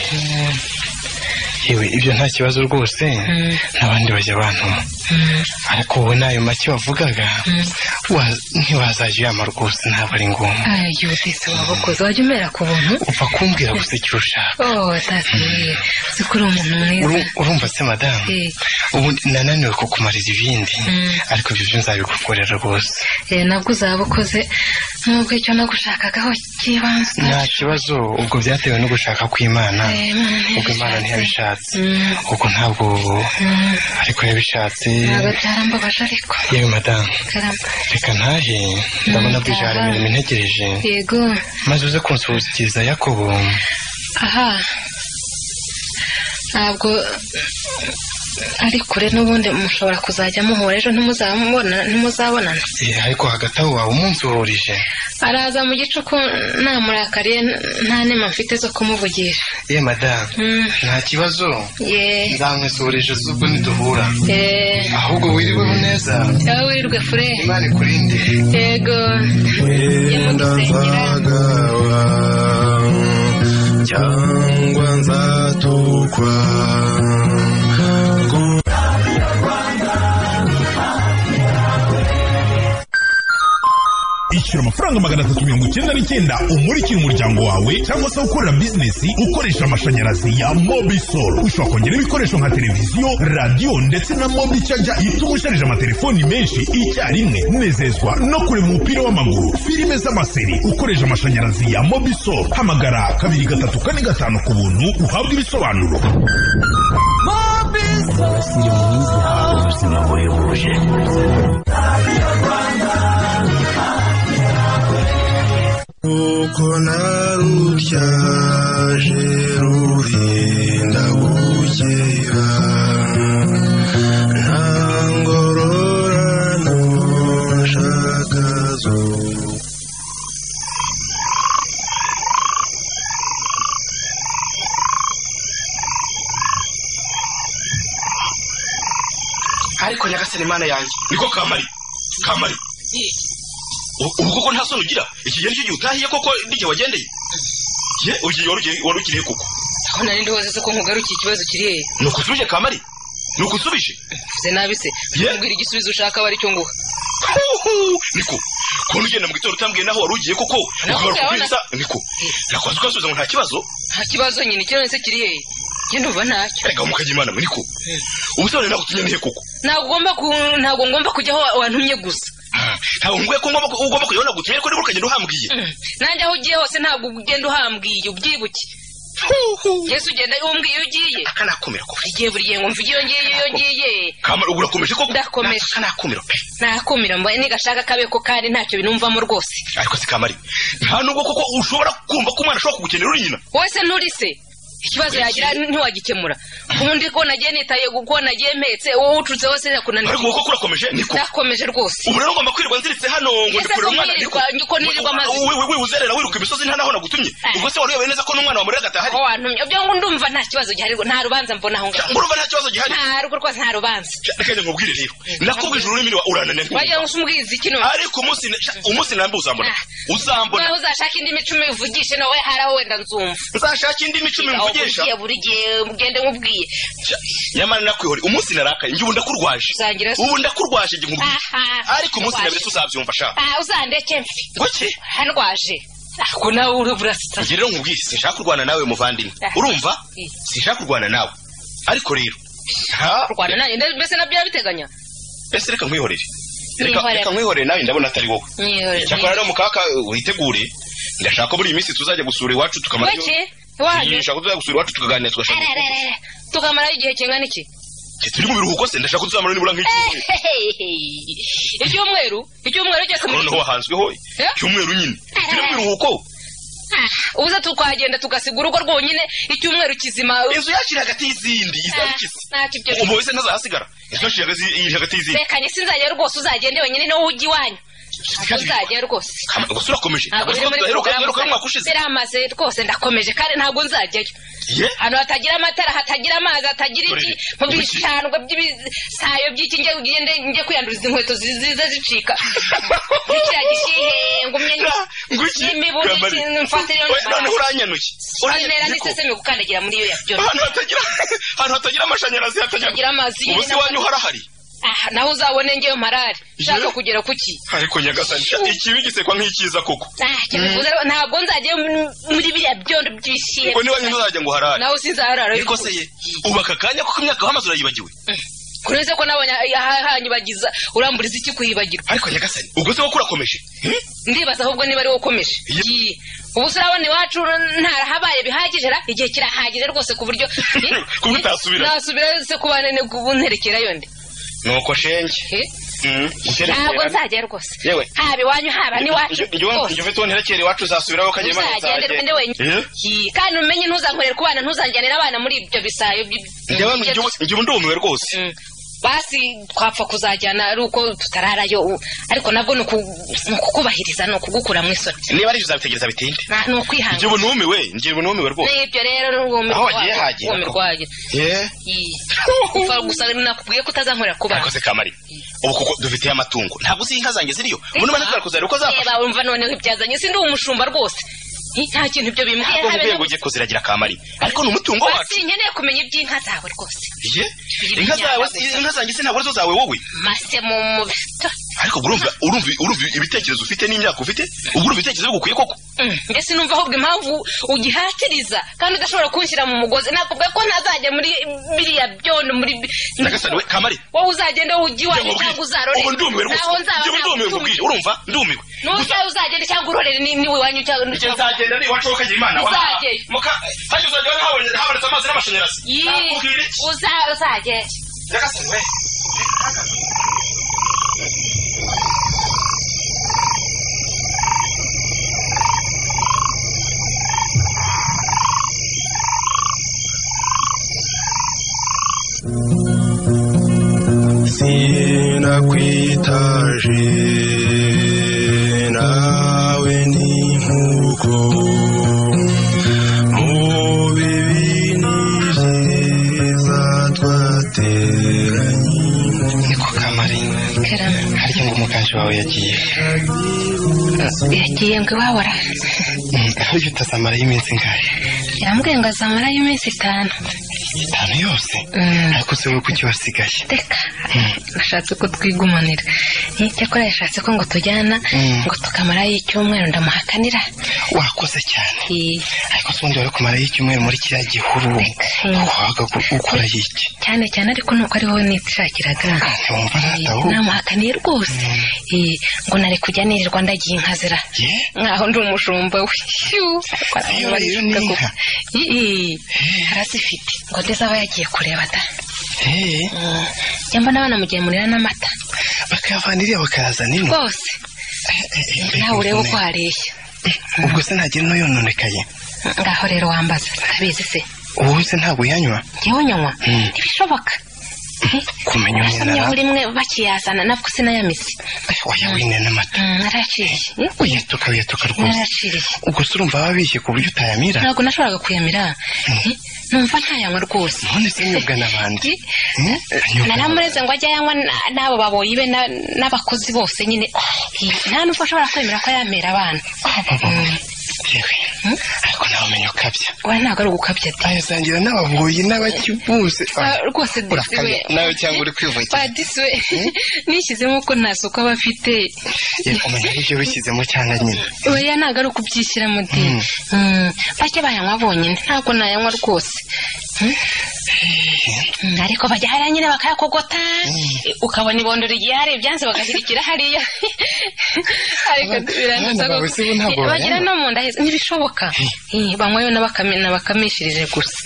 yewe ibyo nta kibazo rwose Mm. n'abandi bajya bantuma Mm, ariko wowe n'ayo make wavugaga Mm. wa- ntiwazajya uyama rwose ntabwo ari ngombwa ah, yudise wabakoze wajya umera ku buntu upfa kumbwira gusa icyo ushaka oh tata yewe uzi ko uri umuntu mwiza Uru- urumva se madamu Eh, ubu nananiwe kukumariza ibindi Mm. ariko ibyo byo nzabigukorera rwose eh, nabwo uzaba ukoze nubwo icyo nagushakagaho cy'ibanze nta kibazo ubwo byatewe no gushaka kw'imana Eh, Imana ubwo imana ntiyabishatse. ntiyabishatse Mm, ubwo ntabwo mm, ariko yabishatse ntabwo byarambabaje ariko yewe madamu karamba reka ntahe ndabona bwije hari ndahaye. imirimo integereje yego maze uze kunsuhukiriza yakobo aha ntabwo ari kure n'ubundi mushobora kuzajya muhura ejo ntimuzabona ntimuzabonana Eh, ariko hagati aho waba umunsuhurije araza mu gicuku namurakariye n- nta nema mfite zo kumuvugisha ye madamu Mm, nta kibazo ye nzamwesuhurisha z'ubwo niduhura eh, ahubwo wiriweho neza aho wirirwe fure imana ikurinde yego njye mu gisengera Ndazagawa cyangwa nzatukwa ishyura amafaranga magana atatu mirongo icyenda n'icyenda umurikira umuryango wawe cyangwa se ukorera bizinesi ukoresha amashanyarazi ya mobisol ushobora kongera ibikoresho nka televiziyo radiyo ndetse na mobi caja ituma usharije amatelefoni menshi icyarimwe nezezwa no kureba umupira w'amaguru filime z'amaseri ukoresha amashanyarazi ya mobisol hamagara kabiri gatatu kane gatanu ku buntu uhabwe ibisobanuro kuko narutyaje ruhinda gukera nta ngororano nshaka zo ariko nyagasani imana yanjye niko kamari kamari U- ubu koko nta soni ugira iki gihe nicyo gihe utahiye koko n'igihe wagendeye ye ugiye warugiriye koko aho nari ndoze se ko nkugarukiye ikibazo kiri hehe ni ukusubije kamari ni ukusubije mvuze nabi se Yeah. mbwira igisubizo ushaka aba aricyo nguha Huhu! niko kubona ugenda mu gitondo utambwiye naho wari ugiye koko Naho ukagaruka ukabona. ubwiriza niko nakwanza ukasubiza ngo nta kibazo nta kibazo nyine ikibazo se kiri hehe njye ndumva ntacyo reka mukajya imana mwe niko ubusobanuro ntabwo utumye nihe koko ntabwo ugomba ku- ntabwo ngomba kujya aho wantumye gusa Ah, ntabwo nkubwiye ko ngomba ko- ugomba kujyaho nagutumye ariko nibura ukagenda uhambwiye Mm. nanjye aho ugiye hose ntabwo ugenda uhambwiye ubyibuke yesu ugenda umbwiye iyo ugiye akanakomera ko igihe buri gihe ngo mvuge iyo ngiye iyo ngiye kamari ubu urakomeje koko Ndakomeje. Natwe akanakomera pe nakumira mbaye nigashaka kabe ko kari ntacyo binumvamo rwose ariko si kamari nta nubwo koko ushobora kumva ko umwana ashobora kugukenera uri nyina wese nturi se ikibazo yagira ntiwagikemura ubundi ko nagiye nitaye ko nagiye mpetse wowe ucutse wose ariko yakunaniye wowe koko urakomeje niko nakomeje rwose ubu rero ngomba kwirirwa nziritse hano ngo Ese ndikurira ko umwana mwirirwa- ko nirirwa amazi? wiwe uzerera wiruka imisozi nta naho nagutumye Eh. ubwo se wari uyobewe neza ko n'umwana wa murega adahari aho wantumye ibyo ngo ndumva nta kibazo gihari rwo- nta rubanza mbona aho ngaho cyangwa urumva nta kibazo gihari nta rugo rwose nta rubanza reka njye nkubwire rero nakubwije ururimi niba urananiye wagira nk'ubu. ngo se umbwiza iki none ariko umunsi sha, umunsi nambi uzambona Ah. uzambona nawe uzashaka indi mico umivugishe nawe hari aho wenda nzumva nzashaka indi mico Aho buri mivugisha gihe buri gihe ugende nkubwiye Sha, nyamara nakwihore umunsi narakaye njye ubu ndakurwaje Usangira se. ubu ndakurwaje njye nkubwire Aha. ariko umunsi na mbere tuzabyumva shaka Ah, uzandeke mfi ngoki handwaje ako nawe uri burasa njye rero nkubwire sinshaka kurwana nawe muvandimwe Ah. urumva Eh. sinshaka kurwana nawe ariko rero ha, kurwana nanjye nda- mbese nabyo urabiteganya ese reka nkwihorere reka Nkwihorere. reka nkwihorere nawe ndabona atari wowe cyakora rero mukaka witegure ndashaka ko buri minsi tuzajya gusura iwacu tukamara weke wanyu ndashaka ko tuzajya gusura iwacu tukaganira tugashaka tukamarayo igihe kingana iki Njye turi mu biruhuko se ndashaka ko tuzamara nibura nk'icyumweru icyumweru icyumweru cyose muri noneho wahanzweho Eh? icyumweru nyine turi mu biruhuko ubuze tukagenda tugasiga urugo rwonyine icyumweru kizima inzu yakiri hagati y'izindi izaba ikize ntacyo ibyo ubu wese ntazahasigara inzu yakiri hagati- iri hagati y'izindi rekanye sinzajya rwose uzagende wenyine niwo ujya iwanyu Ntabwo uzajya rwose Kama- gusa urakomeje ntabwo Ntabwo uri muri twa- heruka porogaramu heruka umwaka gusa. ushize biramaze rwose ndakomeje kandi ntabwo nzajyayo ye ahantu hatagira amatara hatagira amazi hatagira iki Dore, mu ubu iki- bishango by'ibisayo by'iki njye ugende njye kwiyanduza inkweto zi- ziza zicika bikira gishihe ngumye Ra- nguki n'imibuno Kamari. ikintu mfatira iyo Oya, nimara. noneho uranyanuye ntera uranyanuye niko. n'iseseme gukandagira muri iyo yabyo ahantu hatagira ahantu hatagira amashanyarazi Hatagira hatagira amazi ubu nyine se iwanyu harahari Ah, naho uzabone ngeyo marari ushaka Yewe. kugera kuki ariko nyagasani sha, ikibi gisekwa nk'icyiza koko Ah, cyo bivuze rero, ntabwo nzajya muri biriya byondo by'ibishimbo ngo n'iwanyu ntuzajya ngo harahari nawe sinzaharara ariko se ye ubu aka kanya kuko imyaka wamaze urayibagiwe kuri se ko nabonye ahanyibagiza uramburiza iki kuyibagirwa ariko nyagasani ubwo se koko urakomeje ndibaza ahubwo niba ari wowe ukomeje Ye- Yi. ubu se urabona iwacu ntarahabaye bihagije ra igihe kirahagije rwose ku buryo Ku buryo utasubira. nasubira se kuba nene bunterekera yonde nuko shenge Eh? Mm, ntabwo gukerekera nzajya rwose yewe haba iwanyu haba n'iwacu rwose. njye ufite uwo nterekera iwacu uzasubiraho ukagera imana Uzagende nzagenda. ugende wenyine Eh? Yi. kandi umenye ntuzankorere ku bana ntuzanjyanira abana muri ibyo bisayo by'i- njye abantu njye ubu- njye ubu ndumiwe rwose Mm. basi twapfa kuzajyana ari uko tutararayo u- ariko nabwo ni uku- ni ukukubahiriza ni ukugukura mu isoni niba ari uzabitegereza bitinde Na- ni njye ukwihangana ubu numiwe njye ubu numiwe rwose n'ibyo rero ni uwumirwa Aho wagiye hagera. Eh? upfa gusa nakubwiye ko utazankorera kuba ariko se kamari ubu kuko dufite amatungo ntabwo uzi inka zanjye ziriyo ubu niba ntashobora kuzareba uko azafasha reba wumva noneho ibyazanye si ndi umushumba rwose Ni- nta kintu ibyo bimbwiye ntabwo habe nkubwiye ngo no- ujye kuziragira kamari ariko ni umutungo wacu basi nkeneye kumenya iby'inka zawe rwose ye inka zawe inka zanjye se ntabwo arizo zawe wowe mase mu mubito ariko ubwo urumva urumva urumva ibitekerezo ufite n'imyaka ufite ubwo urumva ibitekerezo bigukwiye koko mbese sinumva ahubwo impamvu ugihatiriza kandi udashobora kunshyira mu mugozi nakubwiye ko ntazajya muri biriya byondo muri nyagasani we kamari wowe uzagende ujye njye iwanyu nkubwiye. cyangwa uzarore ubu ndumiwe rwose naho nzaba njye ubu ndumiwe nagutumiye. nkubwiye urumva ndumiwe gusa n'uzabe uzagende cyangwa urorere ni- niwe iwanyu cyangwa njye nzagenda ari iwacu ukagira imana wa Uzajyayo. muka hajya uzajya ubona habonetse habonetse amazi n'amashanyarazi nakubwira iki uzaba uzagende nyagasani we sinakwitaje nawe ni nk'uko mu bibi n'ibyiza twateranye niko kamari harya ngo umuganje wawe yagiye yagiye ngo iwabora Mm, burya utazamara y'iminsi ingahe yambwiye ngo azamarayo iminsi itanu itanu yose Mm. ariko se wowe kuki wasigaye reka nashatse ko twigumanira icyakora yashatse ko ngo tujyana Mm. ngo tukamarayo icyumweru ndamuhakanira wakoze cyane Eh, ariko se ubundi wari kumarayo icyumweru muri kiriya gihuru wabaga ukora iki cyane cyane ariko nuko ari wowe nitishakiraga ntiwumva Eh, ntatahuka namuhakaniye rwose Eh, ngo nari kujya nirirwa ndagiye inkazira ye nkaho ndi umushumba we Shyu! Iyo rero ni Koko. inka. Eh, eh, arazifite ngo ndizaba yagiye kureba da Hey, cyangwa n'abana mugiye murira n'amata bakayavaniriye bakayazana ino rwose nawe urebe uko hareshya ubwo se ntagira n'uyononekaye ngaho rero wambaza ndabizi se wowe se ntabwo uyanywa yewe nyanywa Mm. ntibishoboka kumenya basamyeho umunara rimwe bakiyazana nabwo sinayamize oya wine n'amata narayaciriye uyatuka uyatuka rwose narayaciriye ubwo se urumva baba bishyuye ku buryo utayamira ntabwo nashoboraga kuyamira Eh, numva ntayanywa rwose none se nyobwa n'abandi Eh, Eh, anyobwa naramureze ngo ajye ayanywa na- n'abo baboyi be na- n'abakozi bose nyine Eh, nta n'ubwo ashobora kwemera ko ayamera abana n'abandi. Yewe, ariko nawe umenya ukabya we ntabwo ari ugukabya de ayasangira n'ababoyi n'abakibuse Ah, rwose disi we urakabya nawe cyangwa uri kwivugira Ba disi we nishyizemo ko nta soko aba afite Yewe, umenya ibyo wishyizemo cyangwa nyine oya ntabwo ari ukubyishyiramo de Mm, bajya bayanywa bonyine ntabwo nayanywa rwose Mm. Mm, ariko bajya hariya nyine bakayakogota eh, ukabona ibondora igihe hari ibyanze bagashyirikira hariya ariko Abana- biranduza abana bawe koko. si bo ntabwo Eh, bagira bayanywa. no mu nda heza ntibishoboka Eh, banywayo n'abakame- n'abakamishirije gusa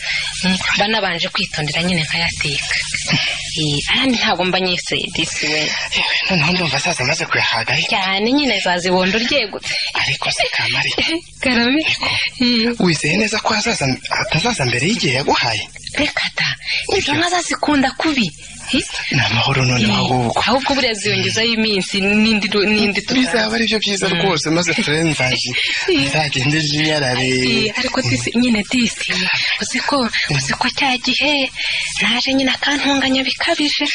Mm, banabanje kwitondera nyine nkayateka Eh, ahandi ntabwo mba nyise disi we Yewe, noneho ndumva asaza amaze kuyahagaye cyane nyine zazibondo ryegutse ariko se kamari karame Eh, wizeye neza ko azaza atazaza mbere y'igihe yaguhaye reka ta izo nka zazikunda kubi Eh, ni amahoro noneho ahubwo ahubwo buriya ziyongezaho iminsi n'indi n'indi bizaba ari byo byiza rwose maze turebe nzaje nzagende n'inyarare Eh, ariko disi nyine disi uzi ko uzi ko cya gihe naje nyine akantunganya bikabije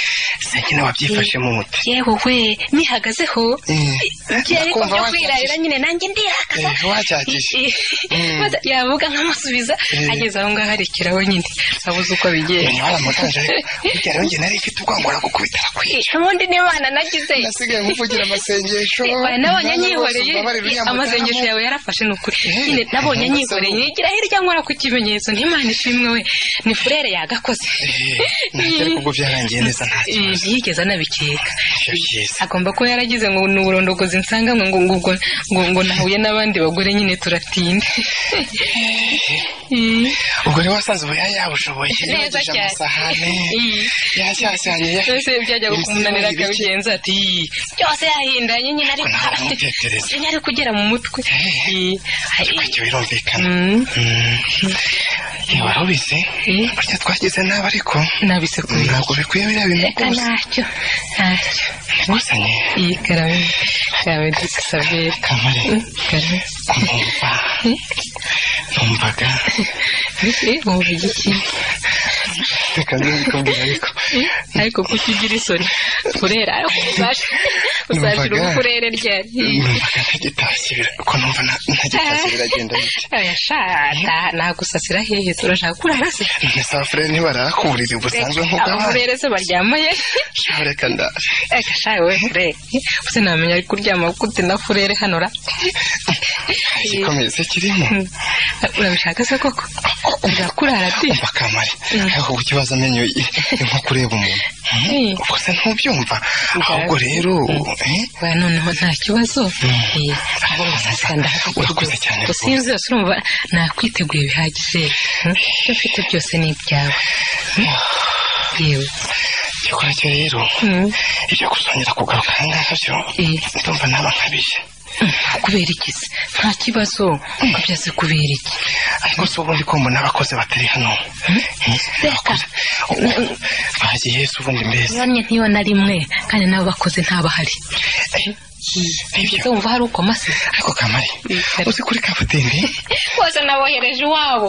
se nyine wabyifashemo umute yewe we nihagazeho Mm. igihe ariko Nakumva byo wabyakije. kwirarira nyine nanjye ndihagaza Eh, wabyakije. Eh, eh, maze yavuga nkamusubiza ageze aho ngaho arekeraho nyine abuze uko abigenza menya waramuganje ariko burya rero njye nari mfite ubwango gukubita arakwiye ubundi n'imana nagize nasigaye mvugira amasengesho Oya, nabonye Nawe rwose anyihoreye umbabare uriya amasengesho mudamu. yawe yarafashe ni ukuri Eh, nyine nabonye ntabwo anyihoreye asaba. nigira hirya nkora ku kimenyetso ntimana ishimwe we ni furere yagakoze Eh, ntacyo ariko ubwo byarangiye neza nta Eh, kibazo ntiyigeze anabikeka Nicyo cyiza agomba kuba yaragize ngo ni uburondogozi nsangamwe ngo ngo ngo ngo- ngo nahuye n'abandi bagore nyine turatinda Eh, ubwo rero wasanze ubu yari yabushoboye neza yogeje cyane amasahane Eh, yacyasanye byose byajyaga Ibisigo kumunanira ibice. akabigenza ati "Ii, byose yahindanye nyine ariko Ntabwo umutekereza. nyine ari kugera mu mutwe Eh, eh, icyo birumvikana mm, niba warubizi eh. burya twagize nabi ariko nabisekuye ntabwo bikwiye biriya bintu reka rwose ntacyo ntacyo nguzanye iyi karame karame dusabere kamare karame numva numvaga Eh, wumva igiki reka nzabikubwira ariko ariko kuko ugira isoni furera uzashira Numvaga- ubufurere ryari numvaga ntagitashye bira- ko numva nta- ntagitashye biragenda bite yashata nagusasira hehe turashaka kurara se none se abafurere ntibarara ku buriri busanzwe nk'ubwo abandi abafurere se baryamaye shaho reka ndara agashaye we furere use namenya ari kuryama gute na furere hano ra igikomeye se kirimo urabishaka se koko urakurara di umva kamare ariko ku kibazo amenyo ye ni nko kureba umuntu Eh. ubwo se ntubyumva ahubwo rero eh, Oya, noneho nta kibazo Eh, ahubwo musasira ndahagurutse. urakoze cyane gusa rwose iyo zose urumva nakwiteguye bihagije Hmm? ibyo ufite byose ni ibyawe Hmm? yewe igikora cyo rero Hmm. ibyo gusongera kugaruka aha ngaha byo Eh. ndumva naba nkabije kubera iki se nta kibazo byaze kubera iki ariko si ubundi ko mbona abakozi batari hano reka Ubu- bagiye si ubundi mbese bamwe ntiyo na rimwe kandi nabo bakoze ntabahari nibyo wumva hari ukoma se ariko kamari Eh, uzi kuri kabutembe bose nabohereje iwabo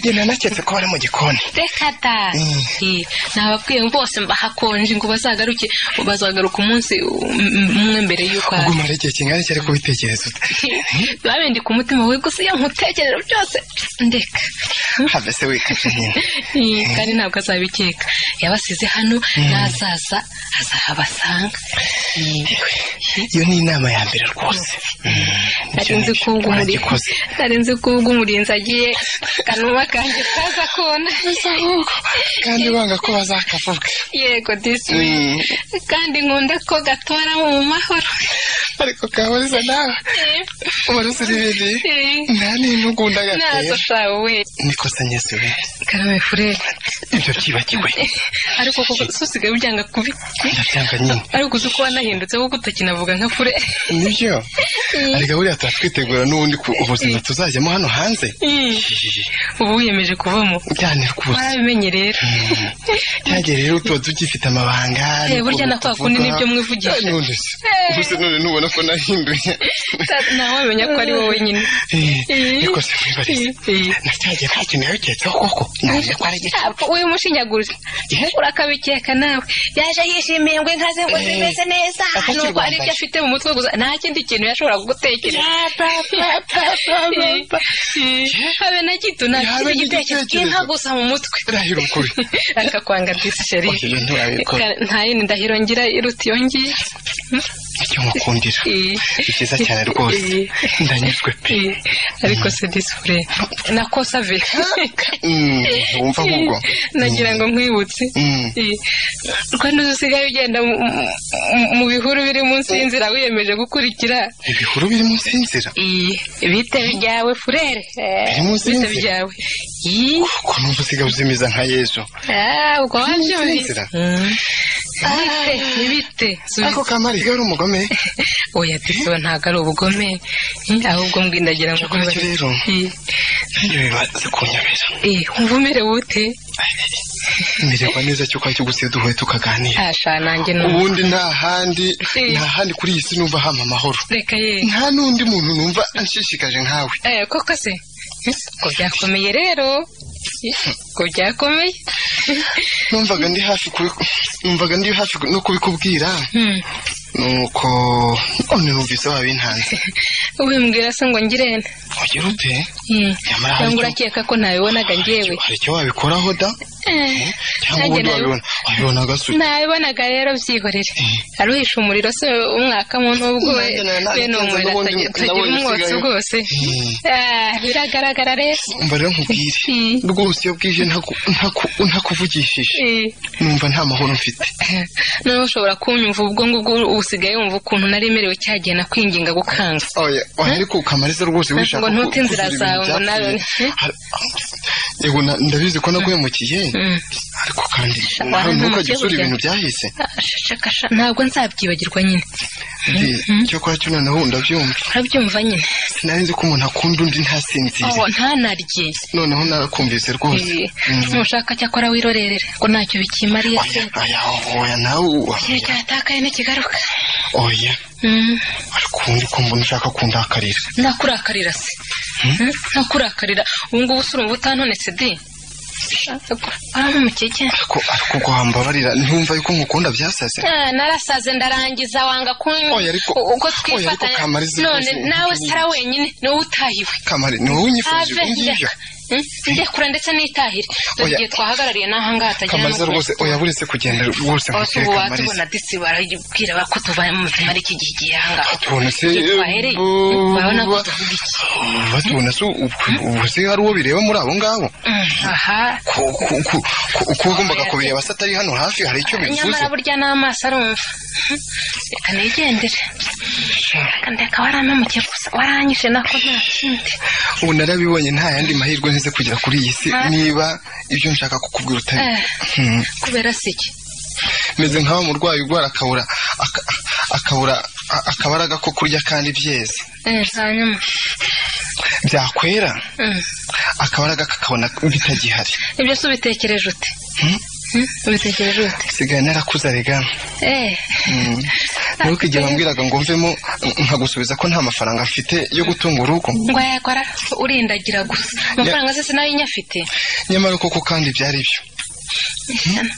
njye nanaketse ko bari mu gikoni reka da Eh, nababwiye bose bahakonje ngo bazagaruke bazagaruka umunsi umwe mbere y'uko aje ugumara igihe kingana iki ariko ubitekereza ute babindi ku mutima we gusa iyo nkutekerera byose ndeka habe se wikabye nyine Eh, kandi ntabwo azabikeka yabasize hano n'azaza azahabasanga iyo ni inama ya mbere rwose nari nzi ko ubw'umurinzi uragikoze nari nzi ko ubw'umurinzi agiye akanuma kanjye kaza kona kandi wanga ko bazakavuga yego disi Mm. kandi nkunda ko gatora mu mahoro ariko kaburiza nawe waruzira ibiri nta n'intugunda nazo gatera shawe we niko se ngeze we karame furere ibyo byibagiwe ariko koko susigaye ubyanga kubi ndabyanga nyine ariko uzi ko wanahindutse kuko utakinavuga nka furere nibyo ariko buriya turatwitegura n'ubundi ku ubuzima tuzajyamo hano hanze ubu wiyemeje kuvamo byane rwose warabimenye rero byagiye rero tuba tugifite amabanga Eh, burya na kwa kundi nibyo mwivugisha. Eh. gusa none ntubona ko nahinduye nawe wamenya ko ari wowe nyine Eh. ariko se mwibarize Eh. nacyagiye nta kintu yakekseho koko navuze ko ari igice Apfa, we mushinyaguriza urakabikeka nawe yaje yishimiye ngo inka ze ngo zimeze neza Atakiri nuko hari ibyo rwambaye. afite mu mutwe gusa nta kindi kintu yashobora kugutekereza habe na gito nta Habe kindi gitekerezo n'igitekerezo. inka gusa mu mutwe ndahira ukuri akakwanga disi sheri Oya, iyo nturabikora. Ka- nta yindi ndahiro ngira iruta iyo ngiyo icyo mukundira Eh. ni cyiza cyane rwose Eh. ndanyuzwe pe Eh, ariko se disi fure nakosave Mm, wumva ahubwo nagira ngo nkwibutse Mm. Eh, rwanda uzi usigaye ugenda mu- mu- mu bihuru biri munsi y'inzira wiyemeje gukurikira ibihuru biri munsi y'inzira Eh, bite byawe furere Eh, Biri munsi bite y'inzira? byawe Ih, ko numva usigaye uzimiza nka yesu ah, ubwo wabyumvise y'inzira? Mm. Bite, ni bite ako kamari gari umugome oya disi we ntabwo ari ubugome Eh, ahubwo mbwi ndagira ngo Cyakora icyo rero. Eh, nanjye bibaze kunyobera eh, wumva umerewe ute mererwa neza cyo kwacyo gusiye duhuye tukaganira asha nanjye ni ubundi nta handi Eh. nta handi kuri iyi si numva hama amahoro reka ye nta n'undi muntu numva anshishikaje nkawe Eh, koko se ko byakomeye rero ko byakomeye numvaga ndi hafi kubi- numvaga ndi hafi no kubikubwira Hmm. nuko none numvise wabintanze ubimbwira se ngo ngirene wagira ute Hmm. Nyamara hari cyangwa icyo- urakeka ko ntabibonaga njyewe hari icyo wabikoraho da Eh, cyangwa nanjye ubundi nabi- wabibona wabibona gasuye nabibonaga rero byihorere aruhisha umuriro se umwaka mu nubwo we Nanjye nari narabigenze, we ni umuriro n'ubundi atagira- nabonye atagira umwotsi usigaye. rwose Ah, biragaragara rero umva rero nkubwire Mm. rwose iyo bwije ntaku- ntaku- ntakuvugishije Eh, numva nta mahoro mfite nawe ushobora kunyumva ubwo ngubwo usigaye wumva ukuntu nari merewe cya gihe nakwinginga gukanga oya oya ariko kamariza rwose Ngo wishaka ntute inzira kugira ibintu zawe, ngo nawe- byapfuye. Har- yego na- ndabizi ko naguhemukiye Mm. ariko kandi Sha- nawe warampemukeye ntukajye usura burya. ibintu byahise Ah, shaka sha- ntabwo nzabyibagirwa nyine cyo kwa cyo noneho ndabyumva urabyumva nyine nari nzi ko umuntu akunda undi ntasinzire aho ntanarye noneho narakumvise rwose Eh, Mm. nushaka cyakora wirorerera ko ntacyo bikimariye se oya oya oya nawe uba- ikintu cyatakaye ntikigaruka oya Mm, ariko ubundi ko mbona ushaka kundakarira nakurakarira se Mm, nakurakarira ubu ngubu si urumva utantonetse de warampumukeke ariko ariko ubwo wambabarira ntiwumva yuko ngukunda byasaze Ah, narasaze ndarangiza wanga kunywa Oya, ariko- U- uko oya, ariko twifatanya Kamariza none rwose- nawe sara wenyine niwe utahiwe kamari ni wowe unyifuza Have ibi ngibyo njya Mm, njye kura ndetse n'itahire dore Oya. igihe twahagarariye n'ahangaha hatagira kamariza n'ukugera. rwose oya buretse kugenda rwose Bose nkubwire ubu kamariza watubona disi barabwira ko tuva mu buzima ari iki gihe igihe ahangaha batubona se twahereye urabona ko tuvuga iki eh, batubona se ubu- ubu se hari uwo bireba muri abo ngabo Mm, aha Ko- ko- ko- ko- uko wagombaga kubireba se atari hano hafi hari icyo bivuze nyamara burya n'amaso arumva reka nigendere reka ndeka warantamukiye gusa waranyishe nako nta kindi ubu narabibonye nta yandi mahirwe ntize kugera kuri iyi si Ah. niba ibyo nshaka kukubwira utabi Eh. Hmm. kubera se iki meze nk'aho umurwayi urwara akabura aka- akabura a- akabaraga ko kurya kandi byeze Eh, hanyuma byakwera Mm. akabaraga kakabona bitagihari ibyo se ubitekereje ute Mm, ubitekereje ute nsigaye narakuze arega Eh, ntukijye wambwiraga ngo mvemo nkagusubiza ko nta mafaranga mfite yo gutunga urugo ngo yakora urindagira gusa amafaranga se sinayo nyafite nyamara koko kandi byari byo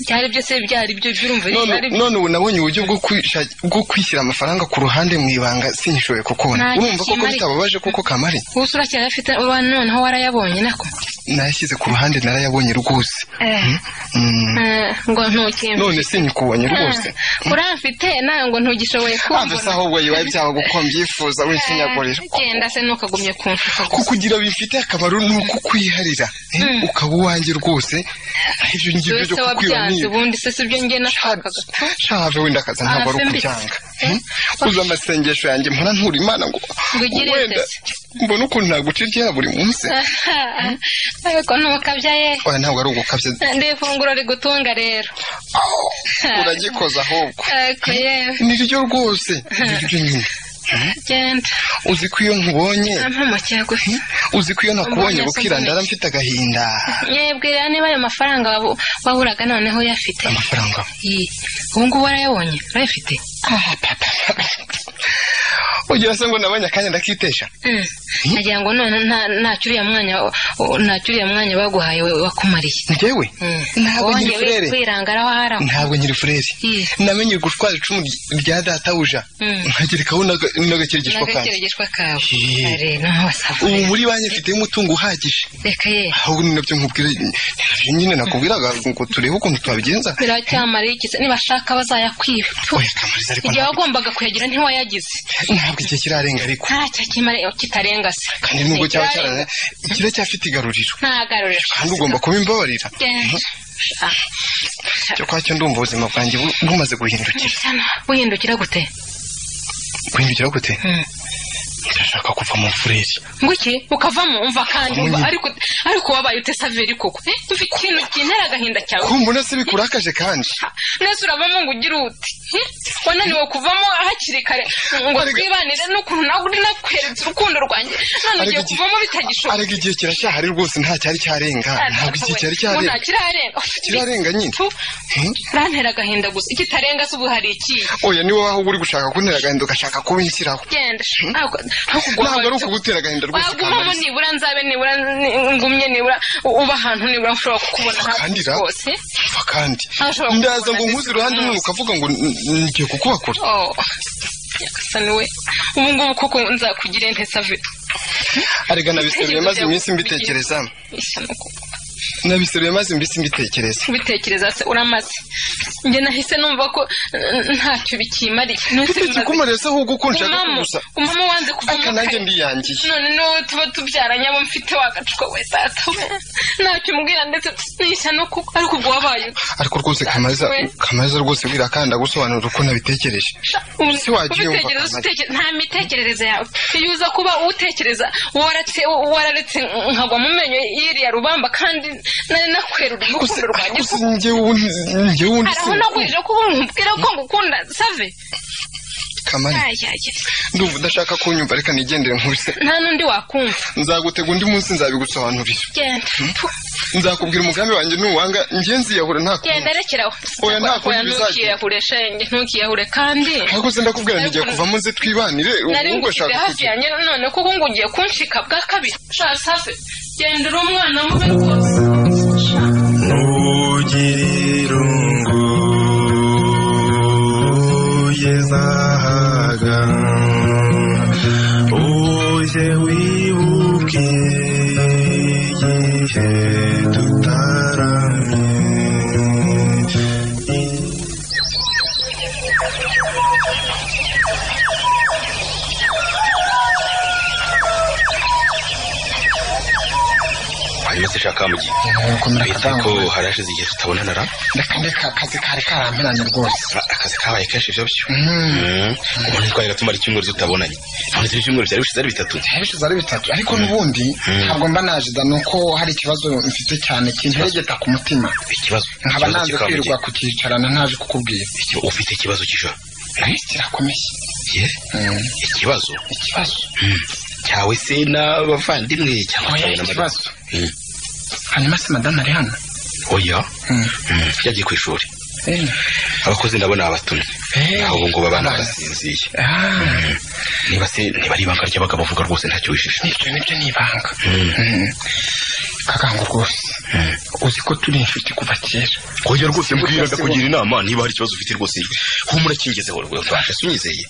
byari byo se byari byo byurumva none byari byo none ubu nabonye uburyo bwo kwisha- bwo kwishyira amafaranga ku ruhande mu ibanga sinyishoboye kukubona Nta urumva koko kimari. bitababaje koko kamari ubu uracyayafite uba noneho warayabonye nako nayashyize ku ruhande narayabonye rwose Eh, Mm. eh, ngo ntukimbe none sinyikubonye rwose urafite nawe ngo ntugishoboye ave se kumbona ahubwo bibaye byaba guko mbyifuza winsinyagurira Eh, genda se ntukagumye kumfuka gusa kukugira bifite akamaro ni uko ukwiharira Eh, ukaba uwanjye rwose ibyo ngibyo dore byo se kukwiba wabyanze niba ubundi se sibyo njye nashakaga shave wenda akaza ntabwo ari Ah, mbi- ukubyanga Eh, uzi amasengesho yanjye mpora ntura imana ngo Ngo ugire wenda se. mbona ukuntu naguca iryera buri munsi ariko ntukabya ye oya ntabwo ari ugukabya ndi ifunguro rigutunga rero uragikoza ahubwo ariko yewe niryo rwose niryo nyine genda uzi ko iyo nkubonye ampamukira gusa uzi ko iyo nakubonye Mbonye bukira ndara mfite agahinda yibwirira niba ayo mafaranga wabu- waburaga noneho uyafite amafaranga Iyi, ubu ngubu warayabonye urayafite ugira se ngo nabonye akanya ndakitesha Mm. nagira ngo none nta- ntacyo uriya mwanya wa- ntacyo uriya mwanya baguhaye we- wakumariye njyewe Mm. ntabwo nkiri wongeye furere kwirangaraho haraho ntabwo nyiri furere Iyi. namenye gutwara icumu rya databuja Mm. nkagerekaho n'aga- n'agakirigishwa kanjye n'agakirigishwa kawe Iyi. Are, naho wasaba ubu muri banki mfiteho umutungo uhagije reka ye ahubwo ni nabyo nkubwira ni nabyo nyine nakubwiraga ngo turebe ukuntu twabigenza biracyamara igize nibashaka bazayakwiba Tu, oya kamariza ariko igihe ntabwo- wagombaga kuyagira ntiwayagize ntabwo igihe kirarenga ariko ntacyo kimara kitarenga se kandi nubwo cyaba Kirarenga. cyarane kiracyafite igaruriro ntagarurishwa kandi ugomba kubimbabarira Genda. Ah. cyo ndumva ubuzima bwanjye bu- bumaze guhindukira Sana, wihindukira gute guhindukira gute Mm. ndashaka kuva mu fureri nguki ukavamo umva kandi Umunye- umva ariko ariko wabaye ute saveri koko Eh, mva ikintu kintera agahinda cyawe kumva mbona se bikurakaje kandi nese uravamo ngo ugire ute Eh, wananiwe kuvamo hakiri kare ngo Ariko- twibanire n'ukuntu nawe uri nakweretse urukundo rwanjye none ugiye Ariko- kuvamo bitagishoboka ariko igihe kiracyahari rwose nta cyari cyarenga ntabwo igihe cyari Ngo cyarenga nta kirarenga kirarenga nyine Tu, Hmm? urantera agahinda gusa ikitarenga se ubu hari ikihe oya niwe waho uri gushaka kuntera agahinda ugashaka kubinshyiraho genda ntabwo ntabwo ari ukugutera agahinda rwose wagumamo Kamariza. nibura nzabe nibura ni- ngumye nibura u- uba ahantu nibura nshobora kukubona hafi Kandi ra- rwose Umva kandi Ntashobora ndaza kukubona ngo nkuze ndetse iruhande umunsi. none ukavuga ngo "N- n- ngiye kukubakura Oh, nyagasani we ubu ngubu koko nzakugire nte save arega nabiseruye maze iminsi mbitekereza ishyano koko nabiseruye maze iminsi mbitekereza ubitekereza se uramaze njye nahise numva ko eh, ntacyo bikimariye Nahise ufite bimaze- ikumare se ahubwo ko nshaka Umama- kugusa umama wanze kuvamo aka nanjye kare. ndiyangiye none niwe tuba tubyaranye abo mfite wagacuka we data we ntacyo umbwira ndetse n'ishyano kuko ariko ubwo wabaye ute? ariko rwose kamariza We. kamariza rwose wirakanda gusobanura uko nabitekereje Se wagiye wumva Ubitekerezo akamaro. uteke- nta mitekerereze yawe iyo uza kuba utekereza warate- wararetse nkagwa mu menyo y'iriya rubamba kandi nari nakwerura urukundo rwanjye gusa njyewe ubundi njyewe ubundi haraho sinkukunda. nagurije kuba umubwira ko ngukunda save kamari Ayayaya. ndumva udashaka kunyumva reka nigendere nkubise nta n'undi wakumva nzagutega undi munsi nzabigusobanurira genda Tu, nzakubwira umugambi wanjye nuwanga ngenzi yahura nta genda rekeraho Oya, nta kundi Oya, bizagira. ntukiyahure shenge ntukiyahure kandi ariko se ndakubwira ntigiye kuvamo nze twibanire nari ubwo ngusize ashaka hafi yanjye none kuko ngo ugiye kunshika bwa kabiri sha save genda uri umwana mube rwose Ugira irungu yezahaga uje wibuke igihe tutaramye hanyuma se shaka mugi gukomera bivuze ko harashize igihe tutabonana ra reka ndeka akazi kari karamperanye rwose Ra- akazi kabaye kenshi ibyo byo ubu ntitwari gatumara icyumweru tutabonanye none ibyo ibyumweru byari bishize ari bitatu bishize ari bitatu ariko n'ubundi ntabwo mba najida ni uko hari ikibazo mfite cyane kinteregeta ku mutima ikibazo nkaba ikibazo nanze kikawa mu gihe. kwirirwa kukicarana ntaje kukubwira Iki- ufite ikibazo cy'ijoro nawe kirakomeye Ye? ikibazo ikibazo Mm. cyawe se n'abavandimwe cyangwa oya cyawe na madame? ikibazo Mm. hanyuma se madamu ari hano oya Mm. Mm. yagiye ku ishuri abakozi ndabona babatumye naho ubu ngubu abana barasinziye niba se niba ari ibanga ry'abagabo uvuga rwose ntacyo wishisha ibyo nibyo ni ibanga Mm. kagango rwose uzi ko turi inshuti kuva kera kongera rwose mbwiraga kugira inama niba hari ikibazo ufite rwose humura kingezeho rwose ntacyo unyizeye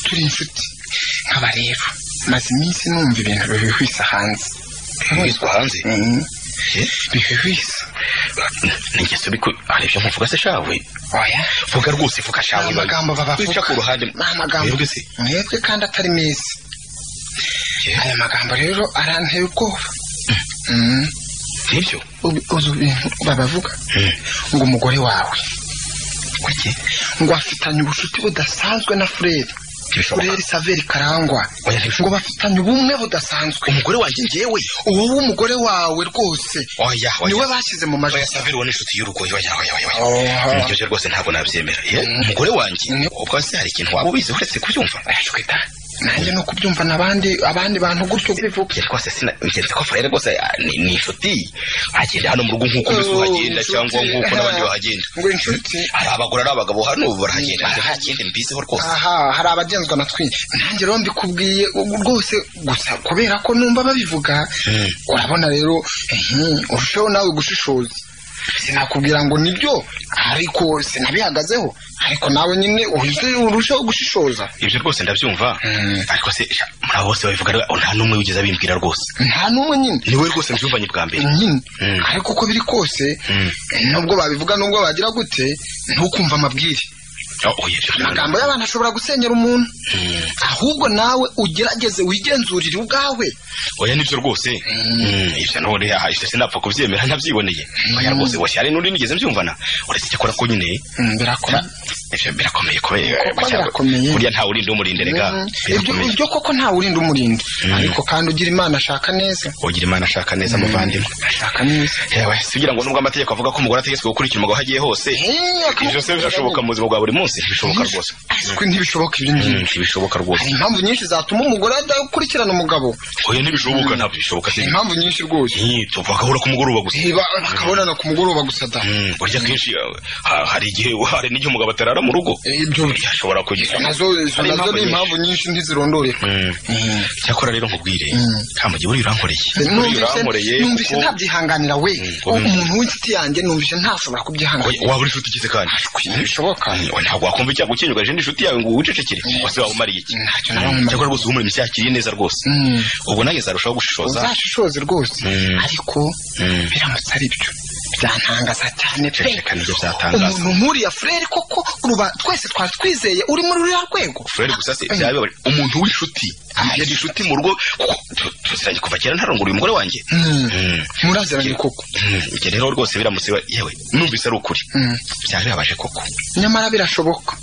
turi inshuti nkaba rero maze iminsi numva ibintu bihwihwisa hanze wizwa hanze Mm. bihwihwisa ningeso biko hari ibyo muvuga se shawe oya vuga rwose vuga shawe ni amagambo wica babavuga ku ruhande ni amagambo Mwebwe se mwebwe kandi atari meza aya magambo rero aranteye ubwoba Mm. nibyo Ubi- uzi ibintu babavuga ngo umugore wawe kuki ngo afitanye ubucuti budasanzwe na fureri Ntibishoboka. fureri saveri karangwa Oya, ntibishoboka. ngo bafitanye ubumwe budasanzwe umugore wanjye ngewe uwo w'umugore wawe rwose oya niwe bashyize mu majwi oya saveri wa n'inshuti y'urugo oya oya oya Oha. oya niryo rwose ntabwo nabyemera ye umugore wanjye Ni- ubwo se hari ikintu waba ubizi uretse kubyumva ashwita nanjye no kubyumva n'abandi abandi bantu gutyo bivuga yari rwose sina ngenzi ko furere rwose ah, ni ni inshuti agenda hano mu rugo nk'uko mbese uhagenda Oh, cyangwa inshuti. nk'uko n'abandi bahagenda ngo inshuti hari abagore ari abagabo hano barahagenda nta kindi mbiziho rwose aha hari abagenzwa na twi nanjye rero mbikubwiye ubu rwose gusa kubera ko numva babivuga Mm. urabona rero mhm, urusheho nawe gushishoza sinakubwira ngo nibyo ariko sinabihagazeho ariko nawe nyine uhite urusheho gushishoza ibyo rwose ndabyumva Mm. ariko se sha, muri abo bose babivuga ariko nta n'umwe wigeze abimbwira rwose nta n'umwe nyine ni wowe rwose mbyumvanye bwa mbere nyine Mm. ariko uko biri kose Mm. nubwo babivuga nubwo bagira gute ntukumva amabwire Oh, oya ibyo rwose amagambo y'abantu ashobora gusenyera umuntu Mm. ahubwo nawe ugerageze wigenzurire ubwawe oya nibyo rwose Mm, ibyo none aha ibyo sinapfa kubyemera ntabyiboneye oya rwose boshye hari n'undi nigeze mbyumvana uretse icyakora ko nyine Mm, birakora ibyo birakomeye kubera Koko bacyago- birakomeye. buriya nta urinde umurinderaga Mm, ibyo birakomeye ibyo koko nta wurinda umurinda ariko kandi ugira imana ashaka neza ugira imana ashaka neza muvandimwe ashaka neza yewe si kugira ngo nubwo amategeko avuga ko umugore ategetswe gukurikira umugabo aho agiye hose Eh, akaba- ibyo se birashoboka mu buzima bwa buri munsi ntibishoboka rwose Ariko ntibishoboka ibyo Mm, ngibyo ntibishoboka hari rwose impamvu nyinshi zatuma umugore adakurikirana umugabo oya ntibishoboka ntabwo bishoboka se hari impamvu nyinshi rwose Ih, tu- bagahura ku mugoroba gusa Eh, ba- bakabonana ku mugoroba gusa da Mm, burya akenshi eh, ha- hari igihe hari n'igihe umugabo atarara mu rugo Eh, ibyo ashobora kugira nazo izo Hari nazo impamvu ni impamvu nyinshi ntizirondoreka Mm. Mm. cyakora rero nkubwire Mm. kamugi buriya urankoreye buriya Numvise- urankoreye numvise kuko- ntabyihanganira we Mm, oya. umuntu w'inshuti yanjye numvise ntashobora kubyihanganira Oya, waba uri inshuti ikize kandi ntibishoboka Oya, ntabwo wakumva icyago ukinyugaje n'inshuti yawe ngo wicecekere wase waba umariye iki Ntacyo naba Mm. nkumariye. cyakora rwose uhumura imishyakiriye neza rwose Mm. ubwo nanjye nzarushaho gushishoza uzashishoze rwose Mm. ariko Mm. biramutse ari byo byantangaza cyane pe Ceceka nibyo byatangaza umuntu nk'uriya fureri koko uruba twese twari twizeye uri muri ruriya rwego furere gusa se Mm. byababare umuntu w'inshuti yari inshuti mu rugo kuko tu- tuziranye kuva kera ntarongoye umugore wanjye Mm. Mm. muraziranye koko Mm. Njye rero rwose biramutse ba- yewe numvise ari ukuri Mm. byari bibabaje koko nyamara birashoboka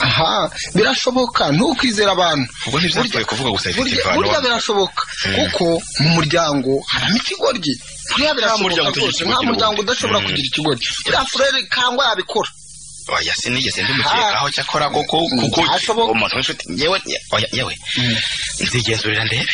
aha birashoboka ntukwizera abantu ubwo ntibyapfuye kuvuga gusa bifite burya imvano burya birashoboka kuko mu muryango haramo ikigoryi buriya muryango utagira birashoboka rwose nta ikigoryi muryango n'ubundi. udashobora Mm. kugira ikigoryi uriya fureri kangwa yabikora oya sinigeze ndimukekaho cyakora koko Mm, kuko byashoboka. umuntu w'inshuti yewe oya yewe nzigenzurira ndebe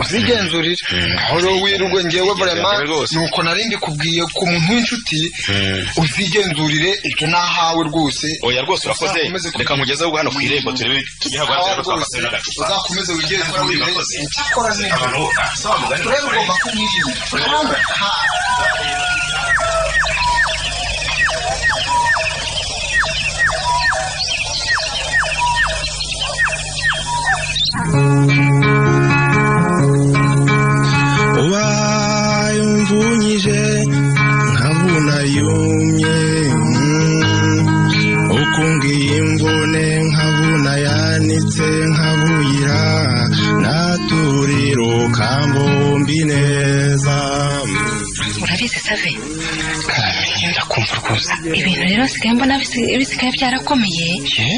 uzigenzurire Mm. aho rero wirirwe ngewe Uzigenzurire vrema rwose. nuko nari mbikubwiye ku muntu w'inshuti Mm. uzigenzurire ibyo nahawe rwose oya rwose urakoze Uzakomeze ku- reka nkugeze ahubwo hano ku irembo turebe tujye Aho haguhagarara rwose twafasana n'agacupa uzakomeze wigenzurire Urakoze. icyakora neza abantu ah, sawa mugani rero ugomba kumwirinda Karangwa, nta- ubaye umvunyije nkabuna yumye mm. ukungiye imvune nkabuna yanitse nkabuyira naturiro kambombi neza mm. urabizi save karamenye ndakumva rwose ibintu rero nsigaye mbona bisi- bisigaye byarakomeye eh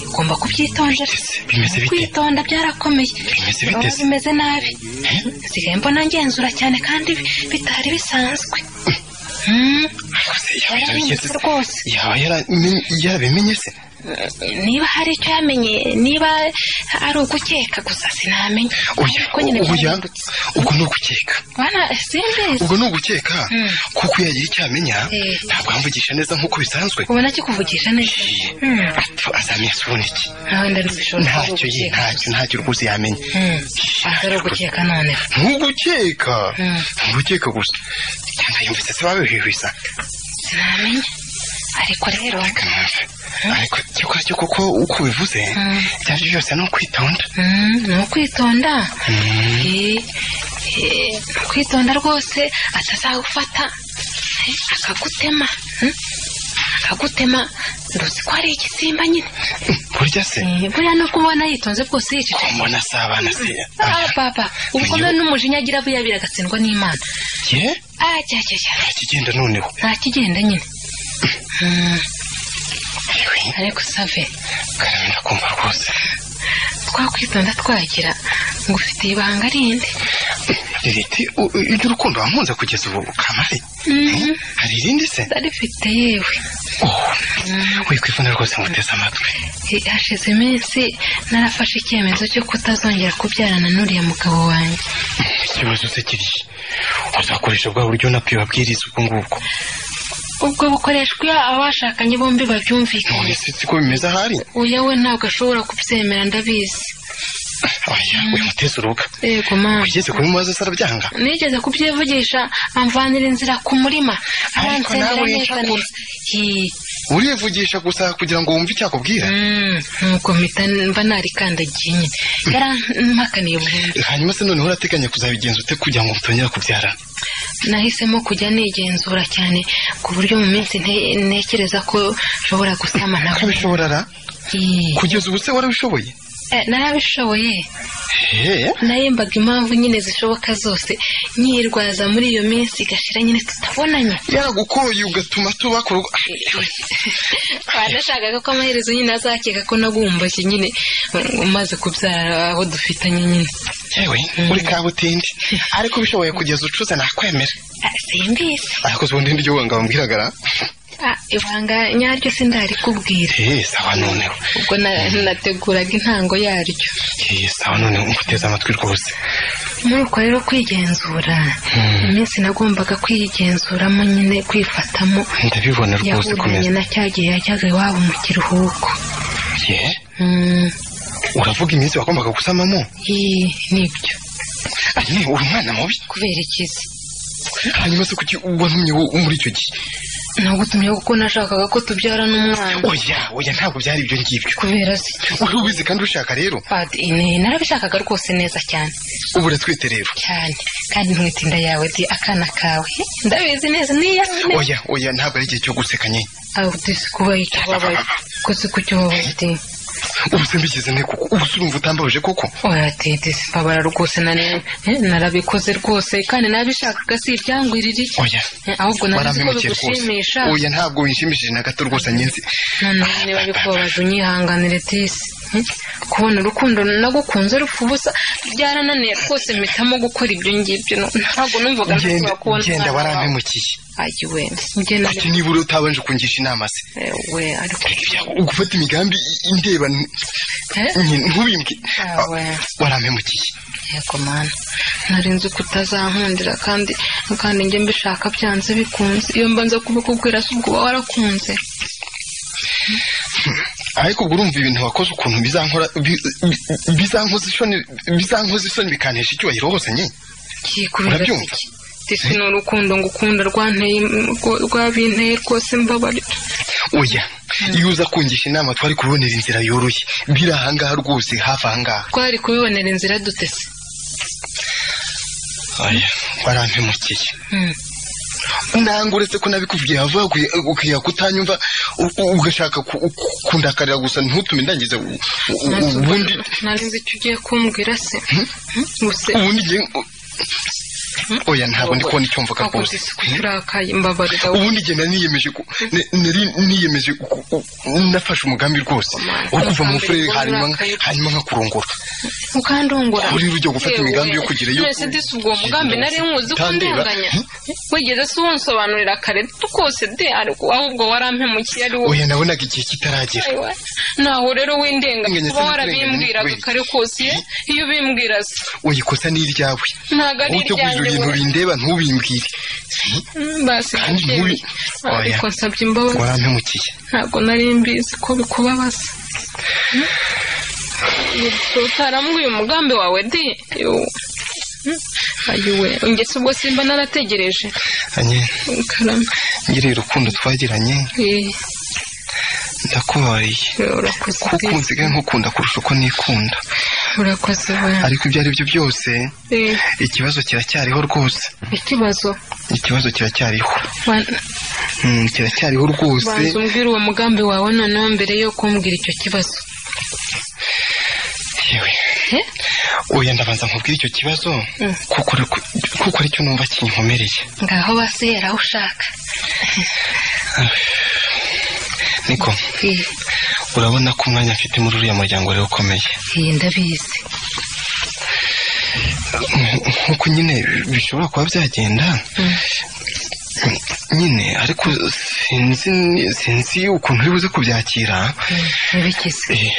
ugomba kubyitondera bimeze bite? kwitonda byarakomeye Bimeze bite Urabona se? bimeze nabi nsigaye mbona ngenzura cyane kandi bitari bisanzwe Mm. gusa yaba yarabigeze se? rwose yaba yaramenye- yarabimenye se niba hari icyo yamenye niba ari ugukeka gusa sinamenya oya Ariko nyine oya byarahindutse. ubwo ni ugukeka bana simbizi ubwo ni ugukeka Mm. kuko iyo yagira icyo amenya Eh. ntabwo amvugisha neza nk'uko bisanzwe ubona kikuvugisha neza Mm. Apfa, azamenya asubona iki wenda ntibishobora kuba ntacyo ye ugukeka ntacyo ntacyo rwose yamenya Mm. atari ugukeka noneho ntugukeka Mm. ntugukeka gusa cyangwa yumvise se babihwihwisa sinamenya ariko rero ariko cyakora cyo kuko uko ubivuze Mm. ibyo ari byo byose ni ukwitonda Mm, ni ukwitonda Eh, eh, ni ukwitonda rwose atazagufata eh, akagutema mm, akagutema nduzi ko ari igisimba nyine burya se Eh, buriya nubwo ubona yitonze bwose ko yicecetse mbona asabana se Ah, papa ubukome n'umujinya agira buyabira agatsindwa n'imana ye ah cya cya cya ntakigenda noneho nta kigenda nyine Mm, yewe ariko save karame ndakumva rwose twakwitonda twagira ngo ufite ibanga rindi ririti iby'urukundo wamunze kugeza ubu kamari Mhm. hari irindi se ndarifite yewe wikwifuna rwose ngo uteze amatwi Eh, hashize iminsi narafashe icyemezo cyo kutazongera kubyarana n'uriya mugabo wanjye ikibazo se kiri uzakoresha bwa buryo nabyo babwiriza ubwo ngubwo ubwo bukoreshwa iyo abashakanye bombi babyumvikanye none se siko bimeze ahari uya we ntabwo ashobora kubyemera ndabizi oya wimuteze urubuga yego mama ugeze kubimubaza se arabyanga nigeze kubyivugisha amvanira inzira ku murima Ariko nawe aransengera neza urincakura. neza Hi. urivugisha gusa kugira ngo wumve icyakubwira Mm, nuko mpita mba narikandagiye nyine yarampakaniye burundu hanyuma se noneho urateganya kuzabigenza ute kugira ngo mutongera kubyarana nahisemo kujya nigenzura cyane ku buryo mu minsi nte- ntekereza ko nshobora gusama nawe ukabishobora ra Ii. kugeza ubu se warabishoboye Eh, narabishoboye Eh, nahembaga impamvu nyine zishoboka zose nyirwaza muri iyo minsi igashira nyine tutabonanye yaragukoye ugatuma tuba ku rugo nashakaga ko amaherezo nyine azakeka ko nagumbushye nyine mm, umaze kubyara abo dufitanye nyine yewe uri kabutindi ariko ubishoboye kugeza ucuze nakwemera Ah, simbizi ariko se ubundi niryo wanga wambwiragara Ah, ibanga nyaryo sindarikubwira eh sawa noneho ubwo na- nateguraga intango yaryo eh sawa noneho nguteze amatwi rwose muri uko rero kwigenzura iminsi nagombaga kwigenzuramo nyine kwifatamo ndabibona rwose yahuranye komeza na cyagihe yajyaga iwabo mu kiruhuko Eh, Mm, uravuga iminsi wagombaga gusamamo ii, nibyo ane uri umwana mubi kubera ikizi hanyuma se kuki wantumye wo- muri icyo gihe nagutumye kuko nashakaga ko tubyarana umwana oya oya ntabwo byari ibyo ngibyo kubera se uri ubizi kandi ushaka rero But, ini, narabishakaga rwose neza cyane ubu uratwite rero cyane kandi ntwite inda yawe di akana kawe ndabizi neza niya oya oya ntabwo ari igihe cyo guseka nye aho disi kuba icyo wabaye kose ku cyo wabaye di ubu se mbigeze nte koko ubu se urumva utambabaje koko oya di disi babara rwose nane eh, narabikoze rwose kandi nabishakaga si ibyangwirira icyo oya Eh, ahubwo narazi ko warampemukiye rwose bigushimisha oya ntabwo winshimishije na gato rwose nyenzi noneho niba bikubabaje unyihanganire disi Eh, kubona urukundo nagukunze rupfa ubusa byarananiye rwose mpitamo gukora ibyo ngibyo no- ntabwo numvaga genda nshobora kubona genda umwana wawe. warampemukiye ayi we ngenda kuki niba uri utabanje kungisha inama se Eh, we ariko ugufata imigambi indeba Eh? ntubimbwe Ah, we. warampemukiye yego mana nari nzi ko utazankundira kandi kandi njye mbishaka byanze bikunze iyo mba nza kubikubwira se ubwo uba warakunze ariko ubwo urumva ibintu wakoze ukuntu bizankora bi- bi- bizankoza isoni bizankoza isoni bikantesha icyubahiro hose nye kikubera Urabyumva? iki disi ni urukundo ngukunda rwanteye rwo- rwabinteye rwose mbabare oya iyo uza kungisha inama twari kubonera inzira yoroshye biri ahangaha rwose hafi ahangaha twari kubibonera inzira dutese oya warampemukiye Mm. nanga uretse ko nabikubwiye hava ukwiye kutanyumva u- u- ugashaka ku- ku- kundakarira gusa ntutume ndangiza u- u- u- ubundi nari nzi icyo ugiye kumbwira se Hmm? gusa ubundi igihe oya ntabwo ndi kubona icyo mvuga wakoze rwose isuku turakaye mbabarira ubundi igihe nari niyemeje ku- ne- nari niyemeje ku- ku- nafashe umugambi rwose wo kuva mu furere hanyuma hanyuma nkakurongora mukandongora Uri ujya gufata imigambi yo kugira iyo- twese disi ubwo mugambi nari nkuzi ko Utandeba. ndenganya wigeze se wunsobanurira kare kose de ariko ahubwo warampemukiye ari wowe oya nabonaga igihe kitaragera Ayiwa. naho rero w'indenga Ndenganya kuba se warabimbwiraga ndenganya, kare kose ye, iyo ubimbwira se oya ikosa ni iryawe ntabwo ari wowe utegurira iryanjye ibintu we. bindeba ntubimbwire Mm, basi kandi ndabyemeje. mubi oya ariko nsabye imbabazi warampemukiye ntabwo nari mbizi ko bikubabaza utarambwiye umugambi wawe di Yo. Mm, ayiwe ingese ubwo simba narategereje anye karame ngiriye urukundo twagiranye Eh, ndakubabariye urakoze kuko di. ubu nsigaye nkukunda kurusha uko nikunda urakoze we ariko ibyo ari byo byose Eh, ikibazo kiracyariho rwose ikibazo ikibazo kiracyariho Wa- Mm, kiracyariho rwose banza umbwire uwo mugambi wawe noneho mbere yo kumbwira icyo kibazo yewe Eh? oya ndabanza nkubwire icyo kibazo Mm. kuko ari ku- kuko aricyo numva kinkomereye ngaho basihera aho ushaka niko Eh, urabona ko umwanya mfite muri uriya muryango rero ukomeye eh, ndabizi Mm, nkuko nyine bishobora kuba byagenda Mm. nyine ariko sinzi sinzi ukuntu uri buze kubyakira Mm, ntibikize Eh,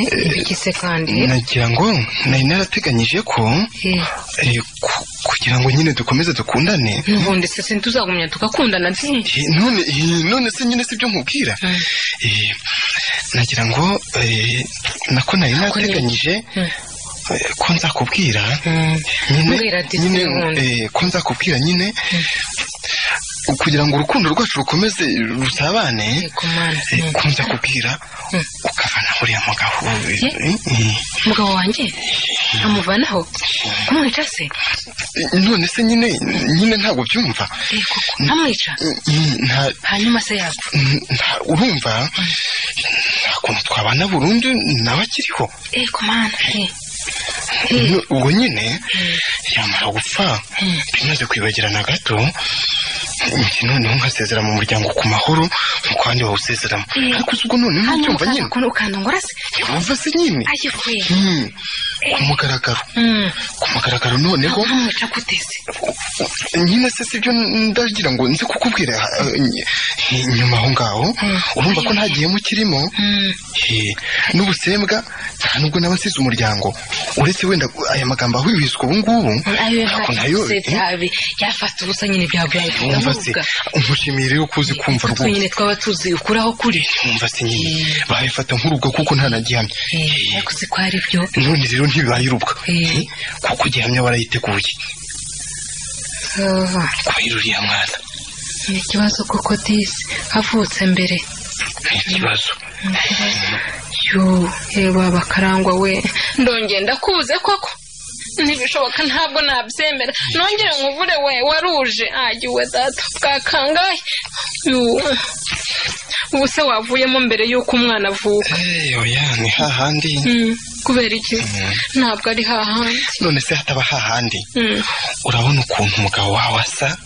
Eh, ntibikize kandi nagira ngo nari narateganyije ko Eh, eh, ku- kugira ngo nyine dukomeze dukundane n'ubundi se ntituzagumya tugakundana di Eh, none eh, none se nyine sibyo nkubwira Mm. Eh, nagira ngo eh, nako nari nateganyije Mm. eh, ko nzakubwira Mm. nyine Mbwira ati nyine sinkunda. eh, ko nzakubwira nyine kugira ngo urukundo rwacu rukomeze rusabane Yego mana. eh, Mm. ko nzakubwira Mm. ukavana uriya mugabo eh, Eh? eh, umugabo wanjye amuvanaho kumwica se eh, none se nyine nyine ntabwo byumva Eh, koko ntamwica Mm, nta hanyuma se yapfa Mm, nta- urumva nta kuntu twabana burundu nawe akiriho Eh, ku mana. Eh, Nu- ubwo nyine yamara gupfa bimaze kwibagirana gato njye noneho nkasezera mu muryango ku mahoro nk'uko abandi bawusezeramo Mm. ariko uzi ubwo noneho hanyuma ntubyumva ukaza nyine kun- ukandongora se yumva se nyine ayiwe Mm. ku mugaragaro Mm. ku mugaragaro noneho ntamwica gute se nyine se sibyo ndagira ngo nze kukubwira eh, ny- nyuma aho ngaho Mm. urumva ko nta gihemu kirimo Mm. Eh, n'ubusembwa nta nubwo n'abasize umuryango uretse wenda aya magambo ahwihwiswa ubu ngubu ayo ako nayo eh, yabi yafata ubusa nyine byaba wumva se byahita umushimiye rero ko uzi kumva rwose nyine twaba tuzi ukuraho kuri wumva se nyine Eh. babifata nk'urubwa kuko nta na gihamya Eh, ariko si ko ari byo none rero ntibibaye urubwa Eh. Eh, kuko gihamya barayiteguye Ah, kubera uriya mwana ni ikibazo koko disi avutse mbere ni ikibazo yo reba bakarangwa we ndongeye ndakuze koko ntibishoboka ntabwo nabyemera nongere nkuvure we waruje ayiwe data bwakangahe Yo, ubu se wavuyemo mbere y'uko umwana avuka Eh, oya ni hahandi Mm, kubera iki ntabwo ari hahandi none se hataba hahandi Mm, urabona ukuntu umugabo wawe asa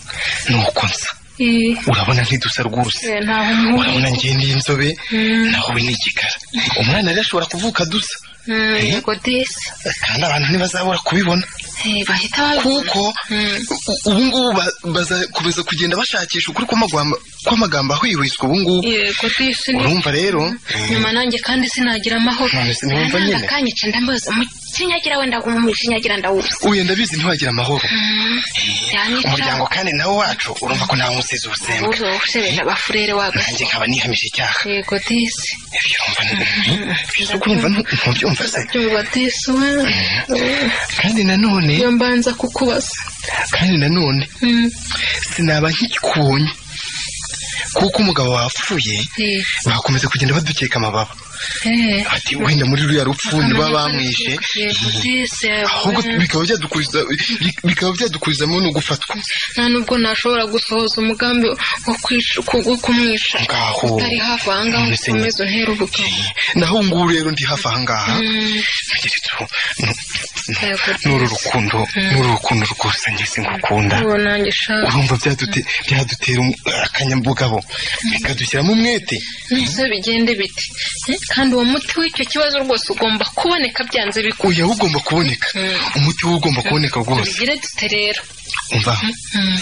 nuko nsa eh, urabona ntidusa rwose eh, ntaho umuhuje urabona ngiye ni inzobe Mm. naho we ni igikara umwana rero ashobora kuvuka dusa Mm, Eh? yego disi kandi abantu ntibazabura kubibona Eh, bahita babibona kuko Mm. u- ubu ngubu ba- bazakomeza kugenda bashakisha ukuri kw'amagwamba- kw'amagambo ahwihwiswa ubu ngubu yego disi ni urumva rero nyuma nanjye kandi sinagira amahoro None se ntiwumva nyine? akanyica ndambaza umukinyagira wenda umukinyagira ndawuzi uyu ndabizi ntiwagira amahoro umuryango yanyica kandi nawe wacu urumva ko ntawe umusizi ubusembwa uzo usebera bafurere waga nanjye nkaba nihamije icyaha yego disi ibyo urumva biza kurumva ntubyumva se byumva disi we kandi nanone iyo mbanza kukubaza kandi nanone Mm, sinaba nkikubonye kuko umugabo wapfuye eh, bakomeza kugenda badukeka amababa eh. ati wenda muri ruriya rupfu niba bamwishe yego disi ahubwo bikaba byadukuriza bikaba byadukurizamo no gufatwa nta nubwo nashobora gusohoza umugambi wo kwica- ku- wo kumwica ngaho utari hafi ahangaha None se nyine. ukomeze uhere ubugabo naho ubu ngubu rero ndi hafi aha ngaha Mm, ntegeretse ubu n'uru rukundo n'uru rukundo rwose njye singukunda ubu nanjye shaka urumva byadute- byadutera um- akanyabugabo bikadushyiramo umwete neza bigende biti Eh, kandi uwo muti w'icyo kibazo rwose ugomba kuboneka byanze bikunda uya ugomba kuboneka Mm. umuti wo ugomba kuboneka rwose tubigire dute rero umva Mm.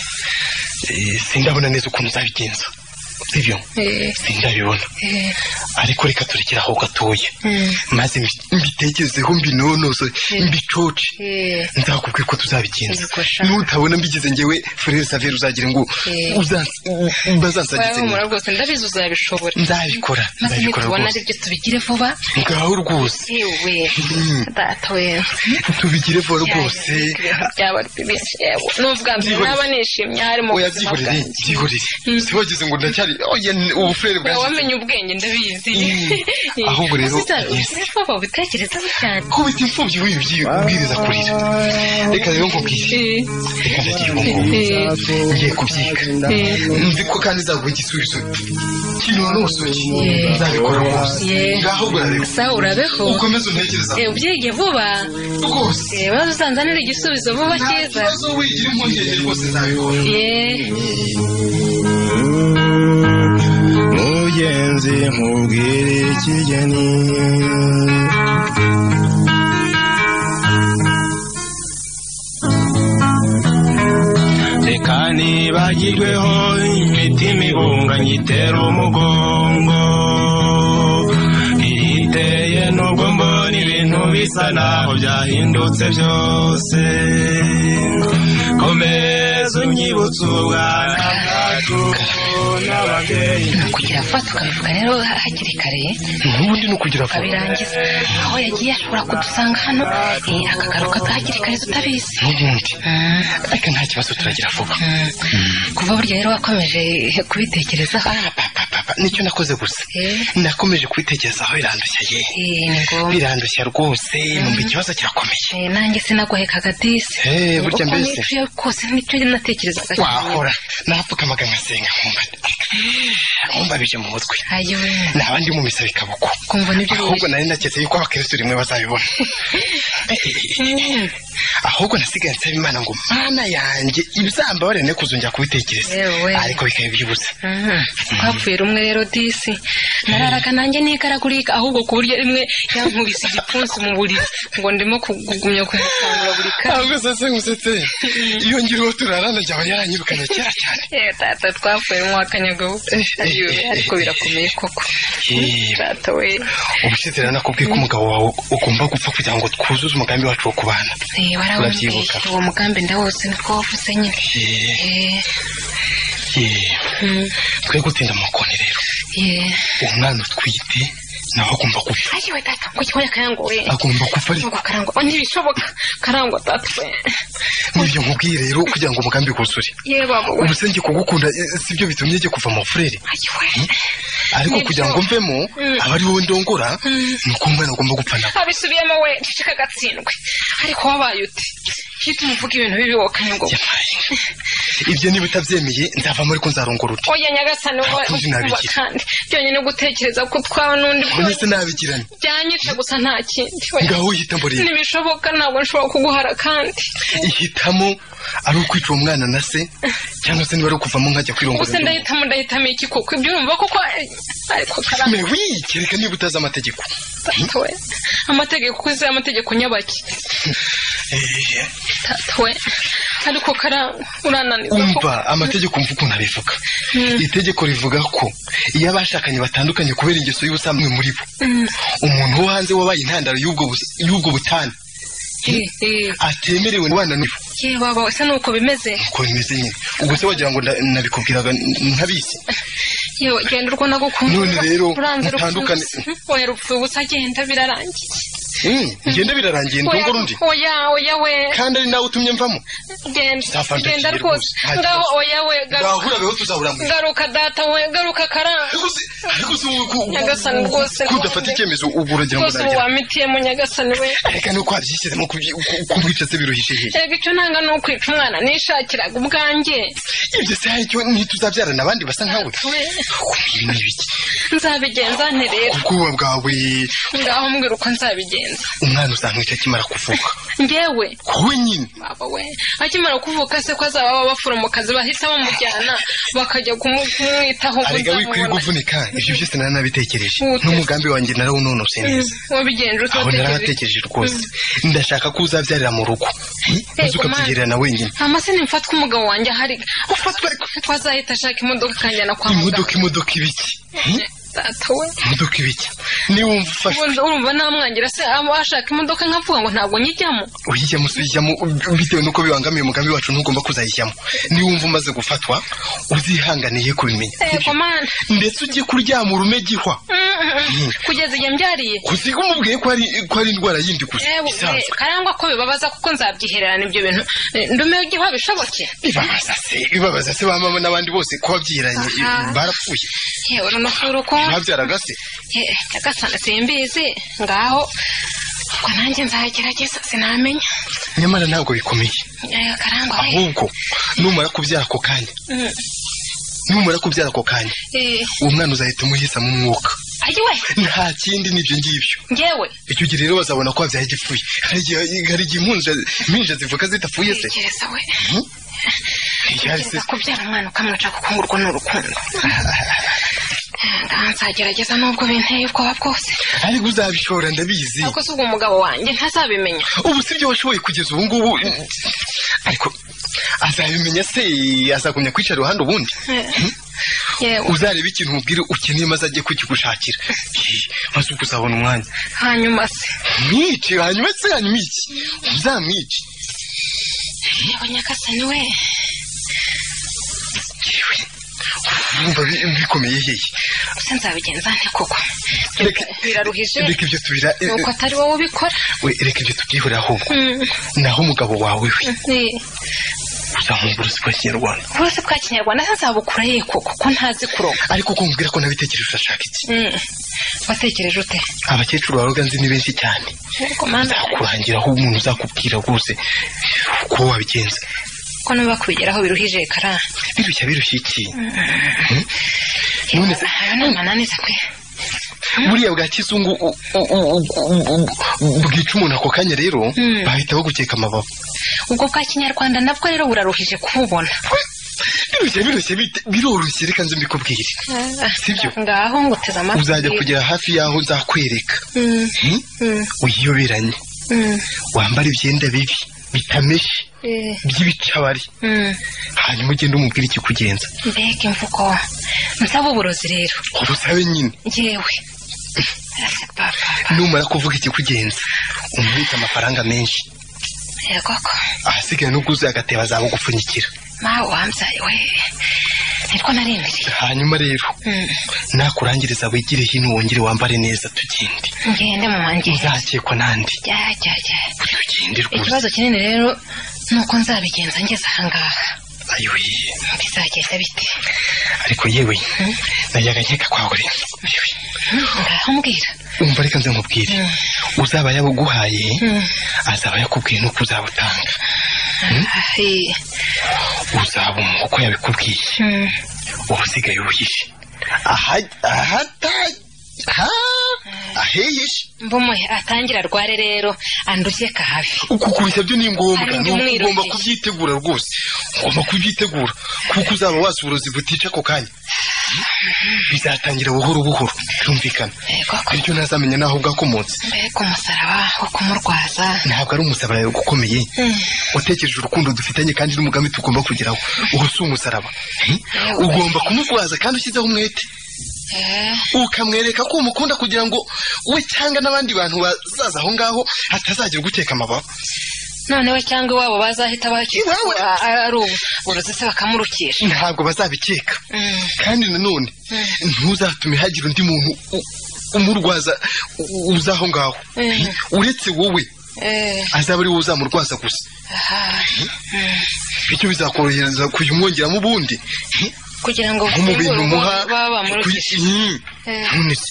eh, sindabona neza ukuntu uzabigenza sibyo Eh, sindabibona eh, ariko reka turekere aho gatoya Mm. maze mbi- mbitekerezeho mbinonoze Mm. mbicoce eh. nzakubwira uko tuzabigenza Ubwo sha. nutabona mbigize njyewe frere saveri uzagire ngo Eh. uzans- bazansagize wawe humura nyuma. rwose ndabizi uzabishobora nzabikora maze nzabikora nitubona rwose aribyo tubigire vuba ngaho rwose yewe Mm. data wenze tubigire vuba rwose byaba byinshi yewe n'ubwa mbere Byihorere. naba nishimye hari mu buzima oyabyihorere bwanjye byihorere sibagize ngo ndacyari oya ubufurere Oya, bwanjye wamenye ubwenge ndabizi Mm. Ahubwo rero, yes. ubwo ubitekerezaho cyane kubita imfubyi wibyi ubwiriza kurira reka rero nkubwire Eh, reka ndagira ubungubu eh, ngiye kubyiga eh. nzi ko kandi nzaguha igisubizo kinonosoye Yeah. nzabikora rwose Yeah. ngaho urareba sa urabeho ukomeze untekereza Eh, ubyiga vuba rwose Eh, maze uzanzanire igisubizo vuba nta cyiza kibazo wigira impungenge rwose nzabibona Yeah. mugenzi nkubwire ikigeni reka nibagirweho imitima ibunganye itera umugongo iyiteye nubwo mbona ibintu bisa naho byahindutse byose komeza unyibutse ubwana bwacu n'ababyeyi kugira vuba tukabivuga rero hakiri kare n'ubundi ni ukugira vuba tukabirangiza aho yagiye ashobora kudusanga hano eh, akagaruka hakiri kare tutabizi n'ubundi Mm. ariko nta kibazo turagira vuba Mm. kuva burya rero wakomeje kubitekerezaho papa papa nicyo nakoze gusa Eh. nakomeje kubitekerezaho birandushya ye Eh, ni ngombwa birandushya rwose numva ikibazo kirakomeye Eh, nanjye sinagohekaga disi Eh, burya Uko mbese. nishuye kose nicyo natekerezaga wahora napfukamaga nkasenga nkumva nkumbabije mu mutwe ayowe naba ndi mu misa bikabuko kumva nibyo ahubwo nari naketse yuko abakristo rimwe bazabibona ahubwo nasigaye nsaba imana ngo mana yanjye ibizambabarire ne kuzongera kubitekereza Yewe. ariko bikabibyibutsa Mhm. twapfuye rumwe rero disi nararaga nanjye n'ikaragurika ahubwo ku buryo rimwe yankubise igipfunsi mu buriri ngo ndimo kugumya kumukangura buri kanya ahubwo sase ngusetse iyo ngiri uwo turarana njyaba yaranyirukanye kera cyane Eh, data twapfuye rumwe wakanyagaho Ayiwe, ariko birakomeye koko Eh. data we ubushize rero nakubwiye ko umugabo wawe ugomba gupfa kugira ngo twuzuze umugambi wacu wo kubana Eh, warawumbwiye Urabyibuka. uwo mugambi ndawose niko wavuze nyine Eh, Eh, eh, mm, twe gutinda amakoni rero eh. uwo mwana utwite nawe agomba gupfa ayiwe data ngo kigoye karangwa we agomba gupfa ariko ngo karangwa oh, ntibishoboka karangwa data we nibyo nkubwiye rero kugira ngo umugambi wuzure yewe baba we ubuse njye kugukunda eh, sibyo bitumye njye kuva mu furere ayiwe ariko Nibyo. kugira ngo mvemo Mm. aba ari wowe ndongora ni uko umwana agomba gupfa nawe abisubiyemo we ceceka agatsindwe ariko wabaye uti hita umuvuga ibintu bibi wokanye ngo Yamaye. ibyo niba utabyemeye nzavamo ariko nzarongora uti oya nyagasani wowe Ntakundi nabigira. uba kandi byonyine gutekereza ko utwawe n'undi none se nabigirane byanyica gusa nta kindi we ngaho uhita mborera ntibishoboka ntabwo nshobora kuguhara kandi ihitamo ari ukwica uwo mwana na se cyangwa se niba ari ukuvamo nkajya kwirongora gusa ndahitamo ndahitamo iki kuko ibyumva kuko ariko karangwa Me wi, kereka niba utazi amategeko data we amategeko ukoze amategeko nyabaki Eh, data we ariko karangwa urananiza kuko umva amategeko umva ukuntu abivuga itegeko rivuga ko iyo abashakanye batandukanye kubera ingeso y'ubusamwe muri bo umuntu wo hanze wabaye intandaro y'ubwo bus- y'ubwo butane Eh, eh, atemerewe kubana n'ubu ye baba we, se ni uko bimeze uko bimeze nyine ubwo se wagira ngo nda- nabikubwiraga n- ntabizi yewe genda urwo nagukunda None rero, uranze mutandukane. oya rupfa ubusa genda birarangiye Mm, ngende birarangiye Oya, ndongora undi oya oya we kandi ari nawe utumye mvamo genda Nzafandagiye genda rwose rwose, nta ngaho kibazo. oya we garuka bahurabeho tuzahuramura garuka data we garuka karanga ariko se ariko se wowe ku- Nyagasani rwose, ko udafata none. icyemezo ubu uragira ngo rwose ubu nagera wamitiyemo nyagasani we reka nuko wabyishyizemo kubyi- ku- kumwica se biruhije hehe reka icyo nanga ni ukwica umwana nishakiraga ubwanjye ibyo se hari icyo ntituzabyarana abandi basa nkawe we ibi ni ibiki nzabigenza nte rero ubwoba bwawe ngaho mbwira uko nzabigenza kugenza umwana uzamwica akimara kuvuka ngewe wowe nyine baba we akimara kuvuka se ko azaba abaforomokazi bahita bamujyana bakajya kumu- kumwitaho arega wikwiye guvunika ibyo byose nari nabitekereje Ute. n'umugambi wanjye narawunonose neza wabigenje aho narahatekereje rwose ndashaka ko uzabyarira mu rugo maze Ego, ukabyigerera na wenyine amase nimfatwa umugabo wanjye ahari ufatwa ariko ko azahita ashaka imodoka akanjyana kwa muganga imodoka imodoka ibiki data we imodoka ibiki niba wumva ufashwe ubundi urumva namwangira se aba ashaka imodoka nkavuga ngo ntabwo nyijyamo uyijyamo si uyijyamo bitewe n'uko bibangamiye umugambi wacu ntugomba kuzayijyamo niba wumva umaze gufatwa uzihanganiye kubimenya ego mani ndetse ujye kuryama urumegihwa kugeza igihe mbyariye kusiga umubwiye ko ari ko ari indwara yindi gusa Eh, eh, isanzwe karangwa ko bibabaza kuko nzabyihererana ibyo bintu Eh, ndumeho igihe bishoboke bibabaza se bibabaza se ba mama n'abandi bose ko wabyiranye Aha. barapfuye yewe runofuro ko babyaraga se nyagasana simbizi ngaho ubwo nanjye nzagerageza sinamenya nyamara ntabwo bikomeye Eh, karangwa we ahubwo numara kubyara ako kanya Mm, numara kubyara ako kanya eh, uwo mwana uzahita umuhisamo umwuka ayi we nta kindi n'ibyo ngibyo ngewe icyo gihe rero bazabona ko wabyaye igipfuye hari igihe hari igihe impinja impinja zivuka zidapfuye se tekereza we Igihari se tekereza kubyara umwana ukamwica kuko ngo urwo ni urukundo Eh, ngaho nzagerageza nubwo binteye ubwoba bwose ariko uzabishora ndabizi ariko si ubwo umugabo wanjye ntazabimenya ubu si byo washoboye kugeza ubu ngubu ariko azabimenya se azagumya kwicara iruhande ubundi Eh, yewe uzareba ikintu umubwire ukeneye maze ajye kukigushakira Eh, maze ubwo uzabona umwanya hanyuma se mwice hanyuma se hanyuma iki uzamwice yewe nyagasani we wumva bi- bikomeye hehe se nzabigenza nte koko Reka- biraruhije reka ibyo tubira ni uko atari wowe ubikora we, reka ibyo tubyihurira ahubwo Mm, naho umugabo wawe we eh, uzamuha uburozi bwa kinyarwanda uburozi bwa kinyarwanda se nzabukura ye koko ko ntazi kuroga ariko uko mubwira ko nabitekereje urashaka iki Mm, watekereje ute abakecuru baroga nzi ni benshi cyane ariko mana kurangira aho umuntu uzakubwira rwose uko wabigenza ko nuba kubigeraho biruhije kara birushya birushya iki none se ayo ni amananiza kwe buriya bwa kizungu u- u- u- u- u- bwica umuntu ako kanya rero bahita bagukeka amababa ubwo bwa kinyarwanda nabwo rero buraruhije kububona birushya birushya bite- biroroshye reka nze mbikubwire sibyo? ngaho nguteze amatwi uzajya kugera hafi y'aho nzakwereka Mm, Hmm? mm, wiyoberanye mm, wambara ibyenda bibi bitameshe eh, by'ibicabari mm. hanyuma ugende umubwire ikikugenza mbega imvugo nsaba uburozi rero ubusabe nyine yewe Ese papa numara kuvuga ikikugenza umubitse amafaranga menshi yego ko ahasigaye n'ubwo uzuye agatebo azabugupfunyikira mawe wambyaye we nirwo narindiriye hanyuma rero Mm, nakurangiriza wigire hino wongere wambare neza tugende ngende mu wanjye uzakekwa n'andi jya jya jya tugende rwose ikibazo kinini rero ni uko nzabigenza ngeze ahangaha ayoye bizagenda bite ariko yewe najya agakeka kwawe yewe ngaho mbwira umva reka nze nkubwire uzaba yabuguhaye Mm. azaba yakubwiye n'uko uzabutanga Eh, uzaba umuha uko yabikubwiye mm, uba usigaye uhishe Aha- ahata ha aheyeshe mbumuhe atangira arware rero andushye ka hafi uku kubeshya byo ni ngombwa Ari ni uko umwiru ugomba gusa. kubyitegura rwose ugomba kubyitegura kuko uzaba wazi uburozi butica ako kanya bizatangira buhoro buhoro byumvikana yego ko bityo ntazamenya n'aho bwakomotse mbega umusaraba wo kumurwaza ntabwo ari umusaraba ukomeye utekereje urukundo dufitanye kandi n'umugambi tugomba kugeraho ubu si umusaraba ugomba kumurwaza kandi ushyizeho umwete Eh, ukamwereka ko umukunda kugira ngo we cyangwa n'abandi bantu bazaza aho ngaho hatazagira uguteka amababa noneho cyangwa iwabo bazahita bakira Iwawe? a- a- ari ubu uburozi se bakamurukisha ntabwo bazabikeka Mm. kandi nanone ntuzatume hagira undi muntu u- umurwaza u- uza aho ngaho Mm. uretse wowe Eh, azaba ari wowe uzamurwaza gusa aha. bityo bizakorohereza kujya umwongeramo ubundi kugira ngo nko mu bintu bafungure umuha baba bamurukisha kuyi- Mm. Eh. none se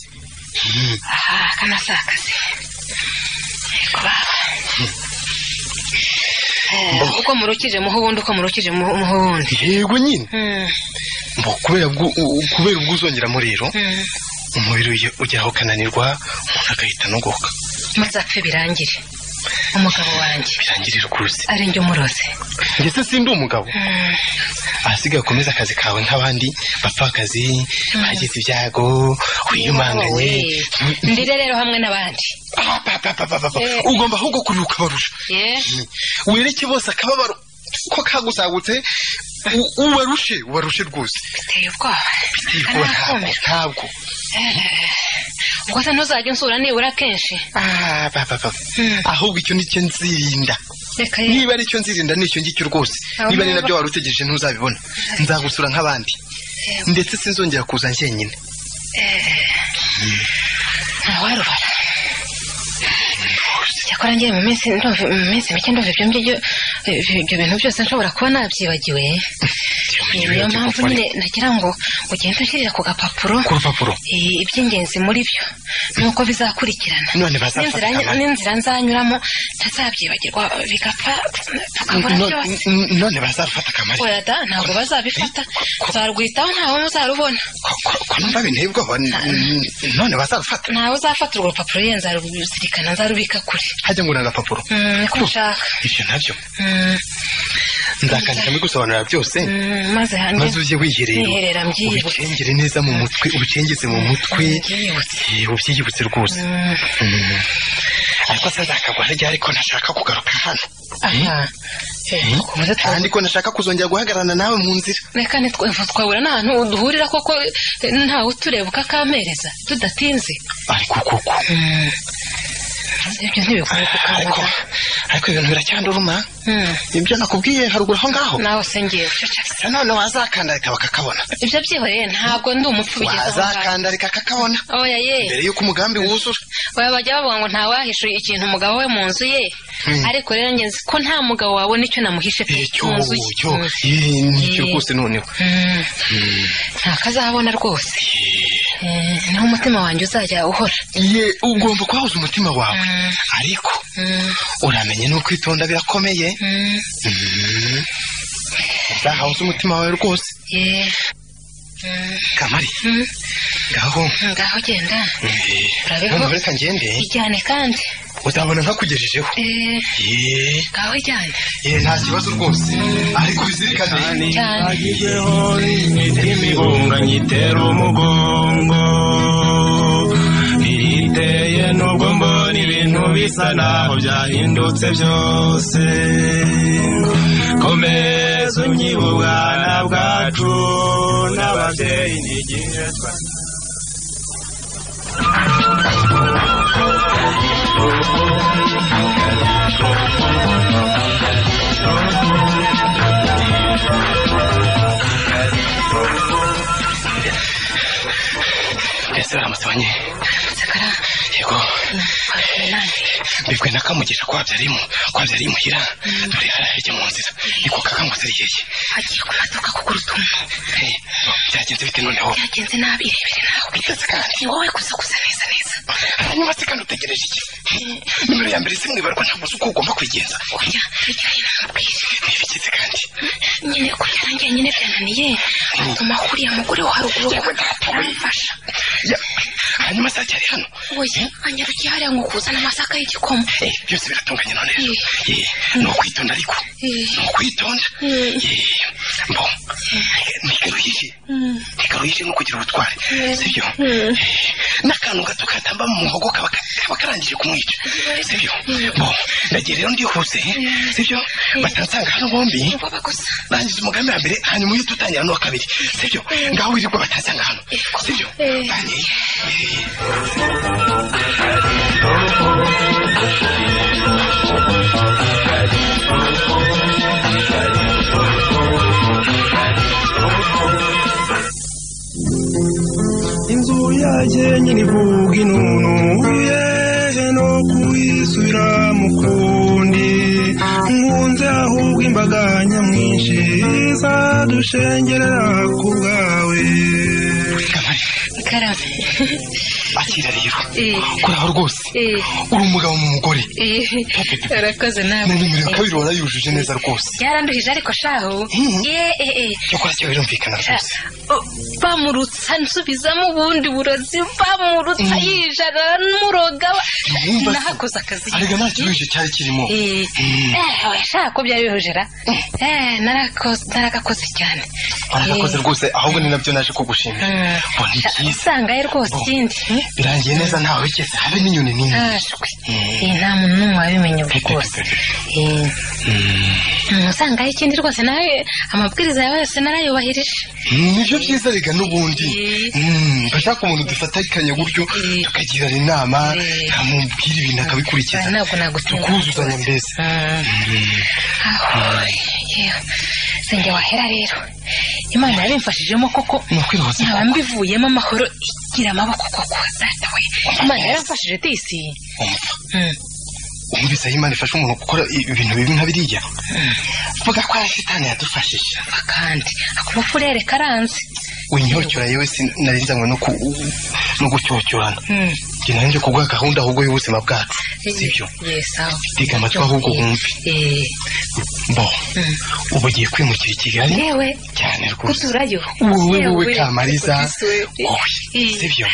aha kana si akazi Yego baba. Eh, uko murukije muho ubundi uko murukije muho muho ubundi yego nyine Mm, Mbo kubera ubwo- u- kubera ubwo uzongeramo rero mm. umubiri uge- ugeraho ukananirwa umuntu agahita anogoka maze apfe birangire umugabo wanjye birangirira ukuze ari njye umuroze ndetse sindi umugabo ahasigaye ukomeza akazi kawe nk'abandi bapfakazi bagize ibyago wiyumanganye ndire rero hamwe n'abandi Apapapapapa. Eh. ugomba ahubwo kuruhuka barusha ye wereke bose akababaro ko kagusagutse u- ubarushe ubarushe rwose biteye ubwoba Ntabwo, kanakumira ntabwo ubwo se ntuzajya unsura nibura kenshi Ah, ba, ba, ba. Mm. ahubwo icyo nicyo nzirinda reka ye niba aricyo nzirinda nicyo ngicyo rwose Aho niba ari niba- nabyo wari utegereje ntuzabibona nzagusura nk'abandi Yego. ndetse sinzongera kuza njyenyine ntawarubara cyakora ngiye mu minsi ndumva mu minsi mike ndumva ibyo ngibyo ibyo bintu byose nshobora kuba nabyibagiwe niyo mpamvu nyine nagira ngo ugende ushyirira ku gapapuro ku rupapuro eh, iby'ingenzi muri byo n'uko bizakurikirana none n'inzira bazafata kamara. n'inzira nzanyuramo ntazabyibagirwa bigapfa tukabura No- byose n- none bazafata akamari oya da ntabwo bazabifata nzarwitaho ntawe muzarubona Ko- ko- ko numva bintebwa bo, n- n- none bazarufata ntawe uzafata urwo rupapuro ye nzaruzirikana nzarubika kure hajya ngura agapapuro Mm, niko nshaka ibyo nabyo Mm, nzakandika mbigusobanurira byose mm, maze maze hanjye ujye wiherera Mwiherera mbyiyibutse. ubicengere neza mu mutwe ubicengeze mu mutwe Eh, ubyiyibutse rwose Mm, Mm. ariko se nzakagwa ryari ko ntashaka kugaruka hano aha Eh, Mm. kubuze twa- kandi ko ntashaka kuzongera guhagararana nawe mu nzira reka ntitwe- twahura n'ahantu duhurira koko eh, ntawe utureba ukakampereza tudatinze ariko kuko Mm. ibyo ntibikwiye ariko kukanguka ariko ibintu biracyanduruma Mm, ibyo nakubwiye haruguru aho ngaho nawe se ngiye guceceka Se none wazakandarika bakakabona ibyo byihoreye ntabwo ndi umupfu bigeze aho ngaho. wazakandarika kakabona oya ye mbere y'uko umugambi wuzura baba bajya bavuga ngo ntawahishuye ikintu umugabo we mu nzu ye Mm. ariko rero njye nzi ko nta mugabo wabona icyo namuhishe pe icyo mu nzu cyo ye eh, nicyo Eh. rwose noneho Mm. nta kazabona rwose Eh, niho umutima wanjye uzajya uhora ye ugomba kwahuza umutima wawe Mm. ariko Mm. uramenye ni ukwitonda birakomeye Mm. uzahabuze umutima wawe rwose Yeah. Mm. kamari Mm. ngaho ngaho genda Urabibona? noneho reka ngende ijyane kandi uzabona nkakugejejeho Eh, Ye, ngaho ijyane ye, nta kibazo rwose ariko bizirikane cyane Nagijweho n'imibunga nyitera umugongo Iriteye nubwo mbona ibintu bisa naho byahindutse byose Komeza unyibe ubwana bwacu n'ababyeyi n'igihe twa ese uramutse abanye sakara yego nanjye mbibwe na kamugisha ko wabyarimu ko wabyariye imuhira dore harahejye mu nzira niko kakangutse rigeye agiye ku maduka kugura utuntu Hey, byagenze bite noneho byagenze nabi irebere nawe bitetse kandi ni wowe gusa gusa neza neza hanyuma se kandi utegereje iki nimero ya mbere simwibarwa ntabwo uzi uko ugomba kwigenza kurya bijyanye n'amabwire ntibigeze kandi nyine kurya nanjye nyine byananiye bituma kuriya mugore wa haruguru aramfasha Ya, hanyuma se aracyari hano oya anyarukiye hariya ngo kuzana amasaka y'igikoma Eh, byose biratunganye none rero Eh, ni ukwitonda ariko ni ukwitonda Eh, bo ntigaruhije ntigaruhije ni ukugira ubutware sibyo Eh, n'akantu gato katamba mu muhogo kaba kaba karangije kumwica sibyo bo ndagiye rero ndihuse sibyo batansanga hano bombi ubwoba gusa rangiza umugambi wa mbere hanyuma uhita utangira n'uwa kabiri sibyo ngaho wirirwa batansanga hano sibyo banyeye Eh. inzu yanjye nyine ivuga inunu yeje no kuyisubira mu kundi nkunze ahubwo imbaga nyamwinshi izadushengerera ku bwawe karame akira rero Eh. koraho rwose Eh. uri umugabo mu mugore urakoze na nawe nimero ya kabiri warayujuje neza rwose byaranduhije ariko shaho Mhm. Eh, eh, eh. cyakora cyo birumvikana rwose Oh, bamurutsa nsubizamo ubundi burozi bamurutsa yijana muroga Mwumva se? nahakoze akazi arega nta kiruhije cyari kirimo Eh, eh, shaka ko byari bihujira Eh, narako- naragakoze cyane waragakoze Eh, rwose ahubwo ni nabyo naje kugushimira mm. bo ni Sha- byiza usangaye rwose Bo. ikindi birangiye neza ntawe wigeze habe n'inyoni n'imwe Ah, shwe. Eh, nta muntu n'umwe wabimenye ubu rwose Eh, mm, usangaye ikindi rwose nawe amabwiriza yawe yose narayubahirije nibyo byiza rega n'ubundi Eh. Mm, bashaka umuntu dufatikanya gutyo Eh. tukagirana inama Eh. nkamubwira ibintu akabikurikiza Ah, ntabwo nagutenguha tukuzuzanya rwose. mbese Ahoy, yewe sinjye wahera rero imana yarabimfashijemo koko nukwirohoza nkaba mbivuyemo amahoro igira amaboko koko data we imana yaramfashije disi umva Mm. wumvise aho imana ifasha umuntu gukora ibintu bibi nka biriya vuga ko ari shitani yadufashije Umva kandi akora ufurere karanze winyocyora yewe sinarinzanywe no ku- no gucyocyorana Mm. njye nanjye kubwa gahunda ahubwo y'ubuzima bwacu sibyo Yes, aho. tega amatwi ahubwo wumve Eh, bo Mm. ubu ugiye kwimukira i kigali yewe cyane rwose guturayo wowe Yewe, wowe kamariza ugizwe, eh, wowe eh, sibyo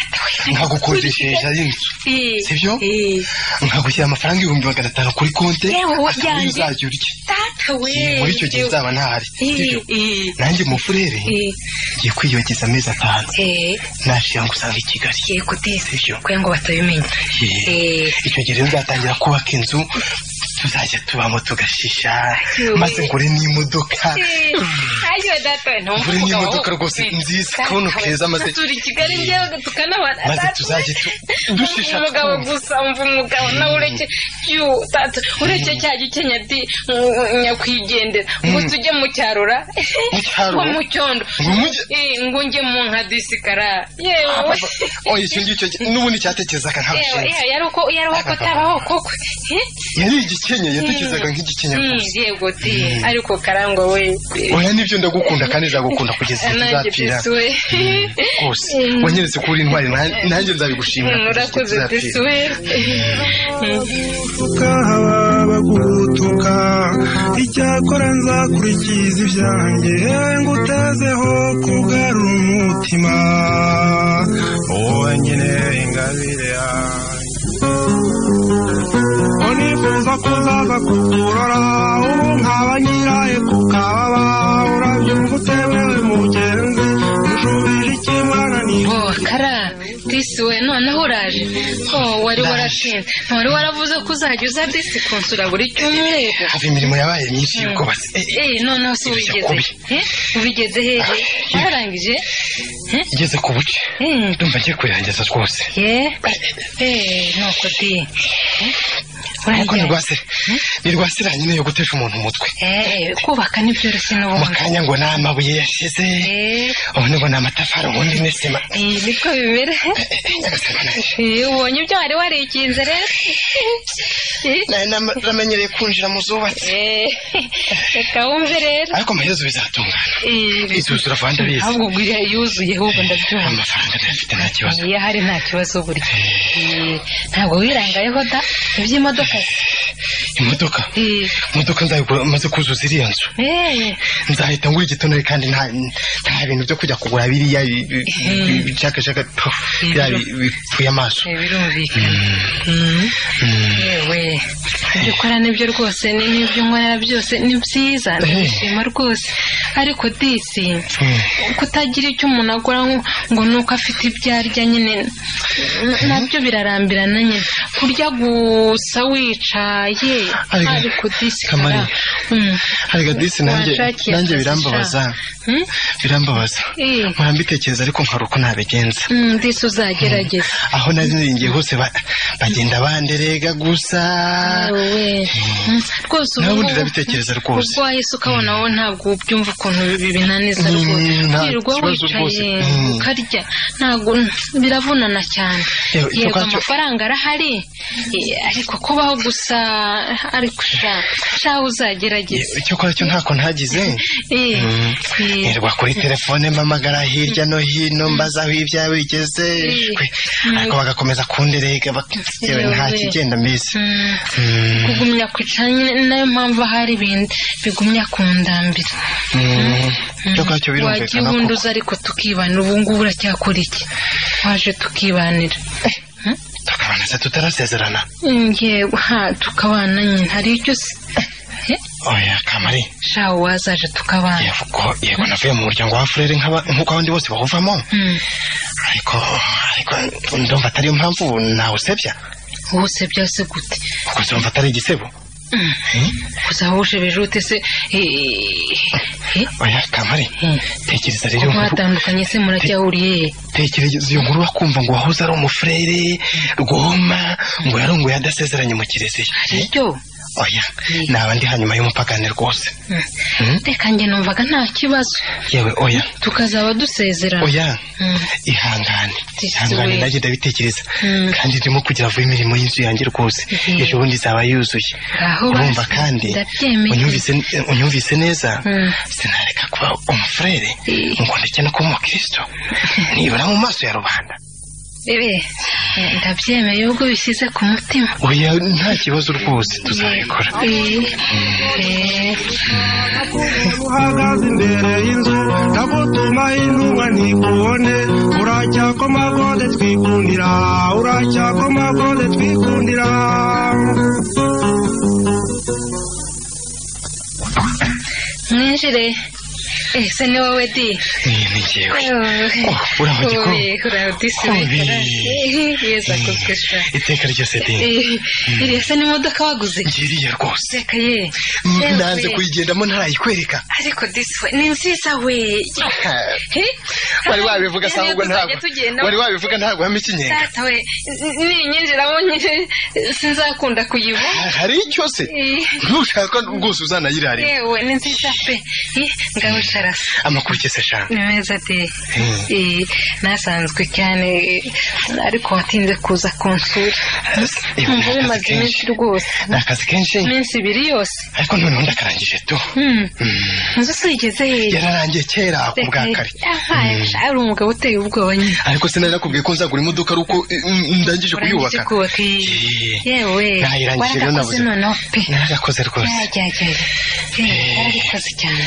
nkagukodesheje inzu eh, sibyo? eh, nkagushyira amafaranga ibihumbi magana atanu kuri konte Yewe, wowe akaba yanjye. uzajya urya data we muri icyo gihe nzaba ntahari sibyo Eh, nanjye mufurere eh, ngiye kwiyogeza amezi atanu eh, nashira ngo usange i kigali yego disi Sibyo. kugira ngo batabimenye Eh. Ye. icyo gihe rero nzatangira kubaka inzu tuzajya tubamo tugashisha Yewe. maze ngure n'imodoka ayiwe data we ngure n'imodoka rwose nziza kabuno keza maze turi i kigali njyewe tukanabana maze Data we. tuzajye tu- dushisha umugabo twumva. gusa umva umugabo nawe ureke yu tata ureke cya gikenya di mm, nyakwigendera ngo tujye mu cyarura Mu cyaro? ngo mu cyondo Ngo mujye- Eh, ngo njye mu nka disikara yewe oya icyo ngicyo n'ubundi cyatekerezaga nta yewe bushinzi yewe, yari uko yari uko atabaho koko Eh? yari igikenya yatekerezaga nk'igikenya Mm, gusa yego di ariko karangwa we oya nibyo ndagukunda kandi nzagukunda kugeza igihe nanjye tuzapfira disi we rwose wanyeretse ko uri intwari na- nanjye nzabigushimira Mm, kugeza igihe urakoze disi tuzapfira. we haba bagutuka icyakora nzakurikiza ibyanjye ngutezeho kugarura umutima wowe nyine ingabire yanjye ko nifuza kuzaza kukurora ubu nkaba nyiraye ku kababa urabyumva utemewe mugenzi ujubije ikimwana ni Oh, kara disi we noneho uraje oh, wari waratinze wari waravuze ko uzajya uza disi kunsura buri cyumweru hava imirimo yabaye myinshi y'ubwubatsi Eh, eh, Eh, noneho si Ibyo ubigeze Eh, ubigeze hehe yarangije igeze ku buce Eh, ndumva ngiye kurangiza rwose ye Eh, nuko di Eh, ariko uraryamye. nirwase nirwasira nyine yo gutesha umuntu umutwe Eh, eh, kubaka ni byoroshye mu n'ubundi kanya ngo ni amabuye yashize Eh, ubundi ngo ni amatafari ubundi ni sima eh, niko bimera Eh, eh, nyagasani wananjye. Eh, ubonye ibyo wari warikinze rero Eh, nari nam- namenyereye kwinjira mu zubatsi eh, reka wumve rero ariko amaherezo bizatungana Eh, izuzura vuba ndabizi ahubwo ubwo iriya yuzuye ahubwo ndabyumva amafaranga ndayafite nta kibazo iyo ahari nta kibazo burya Eh, ntabwo wirangayeho da iby'imodoka imodoka Eh, imodoka nzayigura maze kuzuza iriya nzu eh, nzahita ngura igitonore kandi nta nta bintu byo kujya kugura biriya bi- bi- bi- bishakashaka tu, biriya bi- bipfuye amaso eh, birumvikana Mm. yewe ibyo ukora nibyo rwose ni- n'ibyo nkorera byose ni byiza ndabishima rwose ariko disi kutagira icyo umuntu akora ngo- ngo ni uko afite ibyo arya nyine n- nabyo birarambirana nyine kurya gusa wicaye Ariko- ariko disi Kamari, kara- Mm. arega disi nanjye Wanshakiye nanjye akazi birambabaza Hmm? birambabaza Eh. mpora mbitekereza ariko nkora uko nabigenza Mm, disi uzagerageza aho nari niringiye hose ba- bagenda banderega gusa we rwose ubu Nawe ubundi ngubu- ndabitekereza rwose. ubwo wahise ukabona wowe ntabwo ubyumva ukuntu ibi binaniza Mm, rwose nta wirirwa kibazo rwose. wicaye Mm. ukarya ntabwo biravunana cyane Yewe, icyo yego kwa- cyo- amafaranga arahari eh, ariko kubaho gusa ariko sha sha uzagerageza icyo kora cyo ntako ntagize Eh, eh, nirwa kuri telefone mpamagara hirya no hino mbaza aho ibyawe bigeze Mm. shwe. ariko bagakomeza kunderega bak- yewe Yewe. nta kigenda mbese mm. Mm. kugumya ku cyanya ni nayo mpamvu hari ibintu bigumya ku ndambira Mm. icyo kora cyo birumvikana koko. wagihunduza ariko tukibanira ubu ngubu uracyakora iki waje tukibanira tukabana se tutarasezerana yego ha tukabana nyine hari icyo se Eh, oya kamari sha wazaje tukabana yego yego navuye mu muryango wa furere nk'aba- nk'uko abandi bose bawuvamo Mm, ariko ariko ndumva atariyo mpamvu nawusebya wowe se byase gute kuko ndumva atari igisebo Mm, uzahuje bijute se eh, eh, oya kamari Mm. tekereza rero iyo ko nkuru- mwatandukanye se muracyahuriye tekereza iyo nkuru bakumva ngo wahoze ari umufurere rwoma ngo yarongoye adasezeranye mu kiliziya aribyo oya naba ndi hanyuma y'umupagane rwose Mm. reka njye numvaga nta kibazo yewe oya tukazaba dusezerana oya Mm. ihangane Disi ihangane we. nanjye ndabitekereza Mm. kandi ndimo kugira vuba imirimo y'inzu yanjye rwose Mhm. ejo bundi izaba yuzuye Ngaho urumva basi, kandi ndabyemeye. unyumvise unyumvise neza Mm. sinareka kuba umufurere Eh. ngo ndeke no kuba umukristo nibura mu maso ya rubanda Bebe, eh, ndabyemeye ubwo bishyize ku mutima oya nta kibazo rwose tuzabikora uhagaze imbere y'inzu ndagutuma intumwa ntikubone uracyakomagode twikundira uracyakomagode twikundira mwinjire ese ni wowe di Ni- ni jyewe Oh, uri aho gikuru? uradisi Kubi. yeza akozwe sha iteka ryose de Eh, iriya se n'imodoka waguze ngiriye rwose reka ye Mm, Yewe. nanze kuyigendamo ntarayikwereka ariko disi we ni nziza we Eh, wari wabivuga Yewe, sanga ubwo tuzajya ntabwo tugenda. wari wabivuga ntabwo wampa ikinyenga data we n- ninyinjiramo nyine sinzakunda kuyibona hari icyo se Eh, ntushaka rwose uzanayirarira yewe ni nziza pe Eh, ngaho sharasa amakuru kese eshanu ni meza de Eh, nasanzwe cyane eh, ariko watinze kuza kunsura Nkumva bimaze iminsi rwose ni akazi kenshi iminsi ibiri yose ariko noneho ndakarangije tu Hmm. nzu sigeze hirya yararangiye kera ku bwa kare Mm. ari umugabo uteye ubwoba nyine ariko sinari nakubwiye ko nzagura imodoka ari uko eh, mm, ndangije urangije kuyubaka kubaka iyi. Eh. yewe Narayirangije rero waragakoze nabuze. noneho pe naragakoze rwose yarajyajaje yarabikoze cyane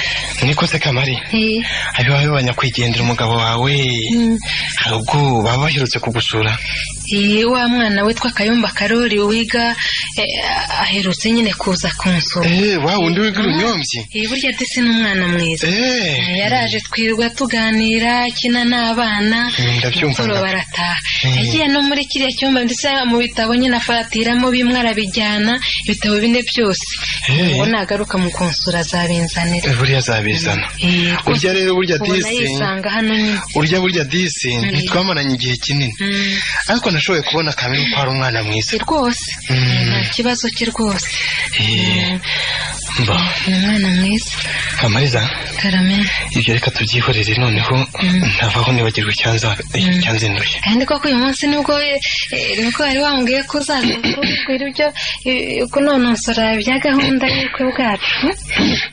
nikoze kamari Eh, abibaye banyakwigendera umugabo wawe hari ubwo baba baherutse kugusura eh, wa mwana witwa kayumba karori wiga eh, aherutse nyine kuza kunsura eee wa wundi wiga urunyombyi Eh, burya ndetse n'umwana mwiza eee yaraje twirwa tuganira akina n'abana Mm, ndabyumva, mukoro ndab- barataha Mm. yagiye no muri kiriya cyumba ndetse mu bitabo nyine afatiramo bimwe arabijyana ibitabo bine byose Eh. ngo nagaruka mu konsura azabinzanira buriya azabizana Eh, rwose urya rero burya ubona disi yisanga hano nyine urya burya disi ntitwamaranye igihe kinini Mm. ariko nashoboye kubona kamere ko ari umwana mwiza Eh, rwose Eh, nta kibazo cye rwose Eh, mba ni umwana mwiza kamariza karamenya ibyo reka tubyihorere noneho ntavaho nibagirwa icyanza icyanzinduye kandi koko uyu munsi nibwo eh, eh, nibwo wari wambwiye ko uzaza kubwira ibyo eh, kunonosora bya gahunda y'ubukwe bwacu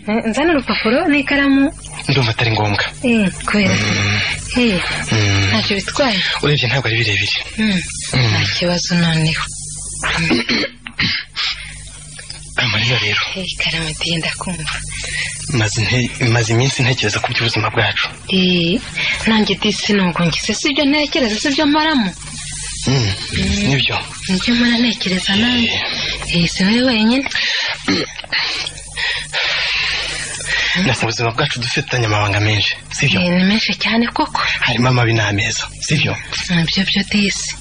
Eh, nzana urupapuro n'ikaramu ndumva atari ngombwa eh, kubera iki? Eh, Mm. ntacyo bitwaye urebye ntabwo ari birebire Mm, Mm. nta kibazo noneho amarira rero Eh, ikaramu diye ndakumva maze inte- maze iminsi ntekereza ku by'ubuzima bwacu Eh, nanjye disi nubwo ngize si ibyo ntekereza si ibyo mparamo Mm, nibyo nibyo mpora ntekereza nanjye Eh, si wowe wenyine na mu buzima bwacu dufitanye amabanga menshi sibyo Eh, ni menshi cyane koko harimo amabi n'ameza sibyo nibyo byo disi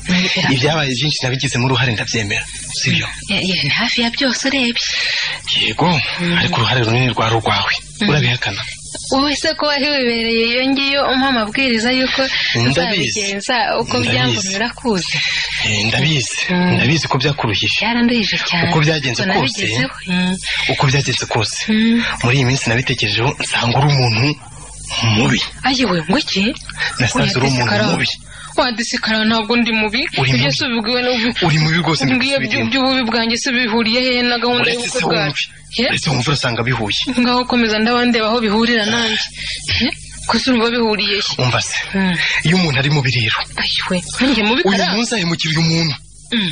ibyabaye byinshi nabigizemo uruhare ndabyemera sibyo Eh, eh, ni hafi ya byose urebye yego ariko uruhare runini rwari urwawe urabihakana wowe se ko wari wibereye iyo ngiyo umpa amabwiriza y'uko Ndabizi. uzabigenza uko Ndabizi. byangumye urakuzi ndabizi Mm. ndabizi ko byakuruhije byaranduhije cyane Uko byagenze Ubwo kose. nabigezeho. Mm. uko byagenze kose Mm. muri iyi minsi nabitekerejeho nsanga uri umuntu mubi ayiwe ngo iki nasanze uri umuntu mubi wadisikara ntabwo ndi mubi Uri ibyo mubi. si ubibwiwe n'ubu- uri mubi rwose ubwiye by'u- by'ububi bwanjye se bihuriye he na gahunda uretse y'ubukwe se bwacu wumve Ye? uretse wumve urasanga bihuye ngaho komeza ndabandeba aho bihurira nanjye Ye? ko si urumva bihuriye he umva se Mm. iyo umuntu ari mu biriro ayiwe nanjye mubi uyu karanga munsi ahemukiriye umuntu Mm.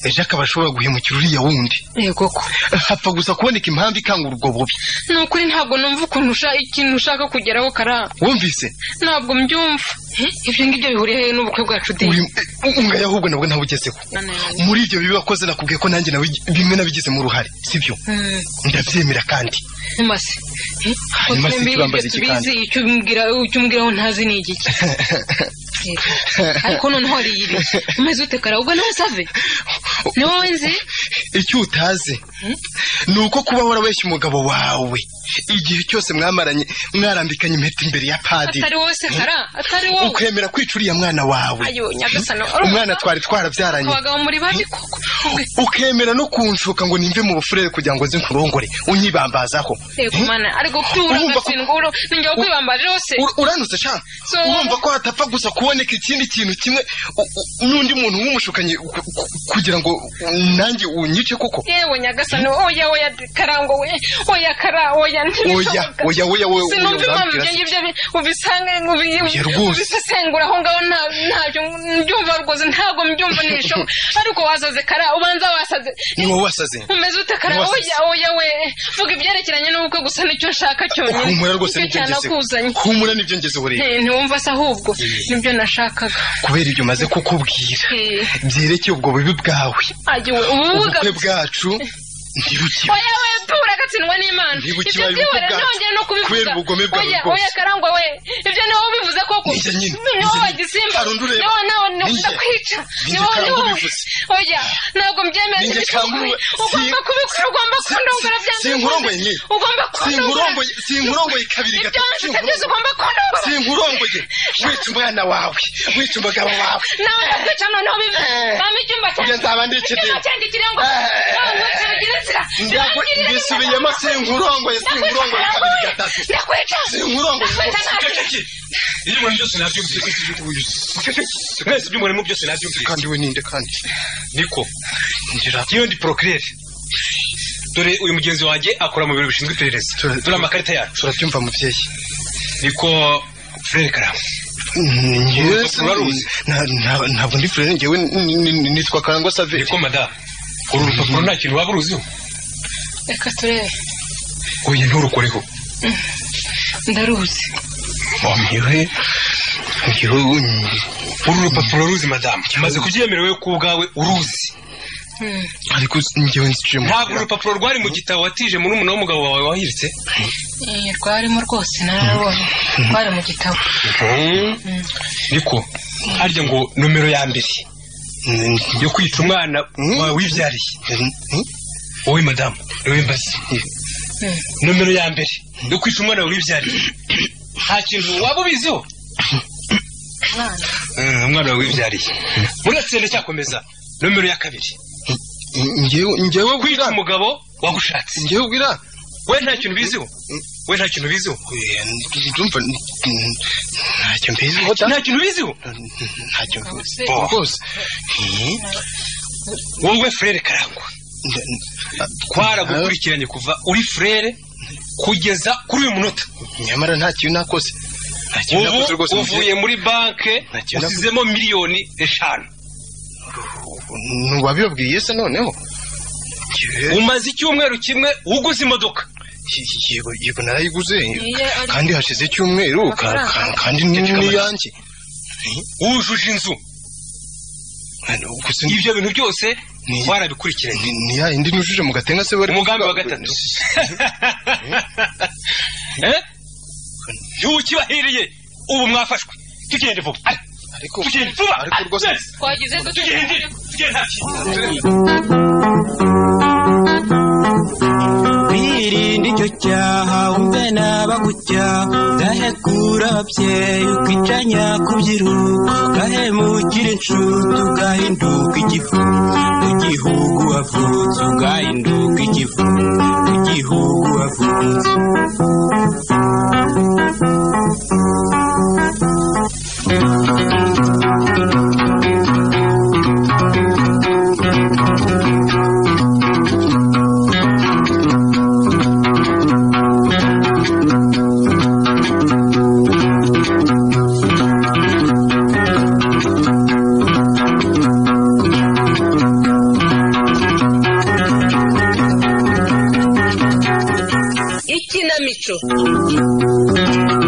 ejo akaba ashobora guhemukira uriya wundi yego ko hapfa gusa kuboneka impamvu ikangura ubwo bubi ni ukuri ntabwo numva ukuntu usha- ikintu ushaka kugeraho karanga wumvise ntabwo mbyumva Ye? ibyo ngibyo bihuriye he n'ubukwe bwacu de uri ngayo ahubwo nabwo ntawe ugezeho muri ibyo bibi wakoze nakubwiye ko nanjye nawe bimwe nabigizemo uruhare sibyo Mm. ndabyemera kandi mase Hanyuma se tubambaza iki kandi? icyo umbwira icyo umbwiraho ntazi ni igiki ariko noneho hariyiri umeze ute kara ubwo nawe save ni wowe nzi icyo utazi ni uko kuba warabeshya umugabo wawe igihe cyose mwamaranye mwarambikanye impeta imbere ya padiri atari wowe se kara atari wowe ukemera kwica uriya mwana wawe ayo nyagasana umwana twari twarabyaranye abagabo muri bane koko ukemera no kunshuka ngo nimve mu bufurere kugira ngo nze nkurongore unyibambazaho yego mana ariko byura Urumva ko- agasinguro ninjya kwibambara rwose Ur- uranutse sha So- urumva ko hatapfa gusa kuboneka ikindi kintu kimwe u- u- n'undi muntu w'umushukanyi ku- ku- kugira ngo nanjye unyice koko yewe nyagasana oya oya karango we oya kara oya oya oya oya oya sinumva oya impamvu ibyo urambwira se. ngibyo bi- ubisanga ubi- Oya rwose. ubisesengura aho ngaho nta- ntacyo mbyumva rwose ntabwo mbyumva n'ibishoboka ariko wasaze kara ubanza wasaze ni wowe wasaze umeze ute kara Wasaze. oya oya we vuga ibyerekeranye n'ubukwe gusa nicyo nshaka cyonyine humura rwose nibyo nicyo ngezeho cyanakuzanye humura nibyo ngezeho rero Eh, ntiwumva se ahubwo nibyo nashakaga kubera ibyo maze kukubwira Eh, byerekeye ubwo bubi bwawe agiwe ububuga ubukwe bwacu ntibukiwe oya we byura gatsindwa n'imana Ndibuka ibyo ibaye byibore ubukwe ntongeye no kubivuga kubera ubugome bwawe oya bwose. oya karangwa we ibyo ni wowe ubivuze koko Ni njye nyine, ni ni wowe njye wagisimba Hari undi ureba. ni wowe nawe Ni njye. ndakwica Ni ni njye wowe ni Karangwa wowe ubivuze. oya ntabwo mbyemera Ni njye ibyo Karangwa ukora. we. ugomba Si- kubikora ugomba si- kundongora si- byanze sinkurongoye bikunze. nyine. ugomba kundongora sinkurongoye sinkurongoye kabiri ibyo gatatu wanjye sinkurongoye. utagize ugomba kundongora sinkurongoye wica umwana wawe wica umugabo wawe nawe ndakwica noneho bibi Eh. bampa icyumba Ujye nzabandikire. icyumba cyanjye kirengo Eh. Ndagu- mbisubiyemo sinkurongoye sinkurongoye kabiri gatatu ndakwica sinkurongoye Ndakwica, Ceceke. ibyo umuntu byose nabyumvise Ceceke. mwese ibyo umuntu byose nabyumvise kandi we ninde kandi niko injira iyo ndi procreate dore uyu mugenzi wanjye akora mu biro bishinzwe iperereza Tura- dore amakarita yacu turabyumva mubyeyi niko frere karama Njyewe Urwo rupapuro waruzi? na- na- ntabwo ndi furere njyewe ni- ni- ni- nitwa karangwa saveri niko madamu uru rupapuro nta kintu waba uruziho reka turebe oya nturukoreho ndaruzi njyewe njyewe uru rupapuro ruzi madamu maze kubyemera wowe ku bwawe uruzi ariko njyewe nzicuye mu ntabwo urupapuro rwari mu gitabo watije muri umuntu w'umugabo wawe wahiritse Eh, rwarimo rwose nararubonye rwari mu gitabo niko harya ngo nomero ya mbere yo kwica umwana Mm. wawe wibyariye wowe madamu niwe mbaza nomero ya mbere yo kwica umwana wawe wibyariye nta kintu waba ubiziho Mwana. Eh, umwana wawe wibyariye muratsinda cyakomeza nomero ya kabiri njyewe njyewe kwica ubwira umugabo wagushatse njyewe ubwira we nta kintu ubiziho we nta kintu ubiziho Oya, n- ndumva n- n- ntacyo mbiziho da nta kintu ubiziho ntacyo mbizi Bo. rwose Eh, wowe frere karangwa nda- n- twaragukurikiranye kuva uri frere kugeza kuri uyu munota nyamara nta kintu nakoze nta kintu nakoze rwose ubu uvuye mubyeyi. muri banke Nta kintu nakoze. usizemo miliyoni eshanu ntiwabibabwiye se noneho Njyewe- umaze icyumweru kimwe uguze imodoka yego yego narayiguze Niyo ari- kandi hashize icyumweru ka- Amafaranga. ka- kandi ni iyanjye wujuje inzu Gusa ibyo bintu byose Ni- warabikurikiranye ni- ni ya yindi nujuje mu gatenga se bari umugambi wa gatatu Eh? ntiwukibahiriye ubu mwafashwe tugende vuba Ari, ariko tugende vuba ariko Ari, rwose yes, twagize tugende tugende hafi birinde icyo cyaha wumve nabagucyaha udahe kurabye ukicanya kubyiruka ugahemukira inshuti ugahinduka igifu mu gihugu wavutse ugahinduka igifu mu gihugu wavutse ikinamico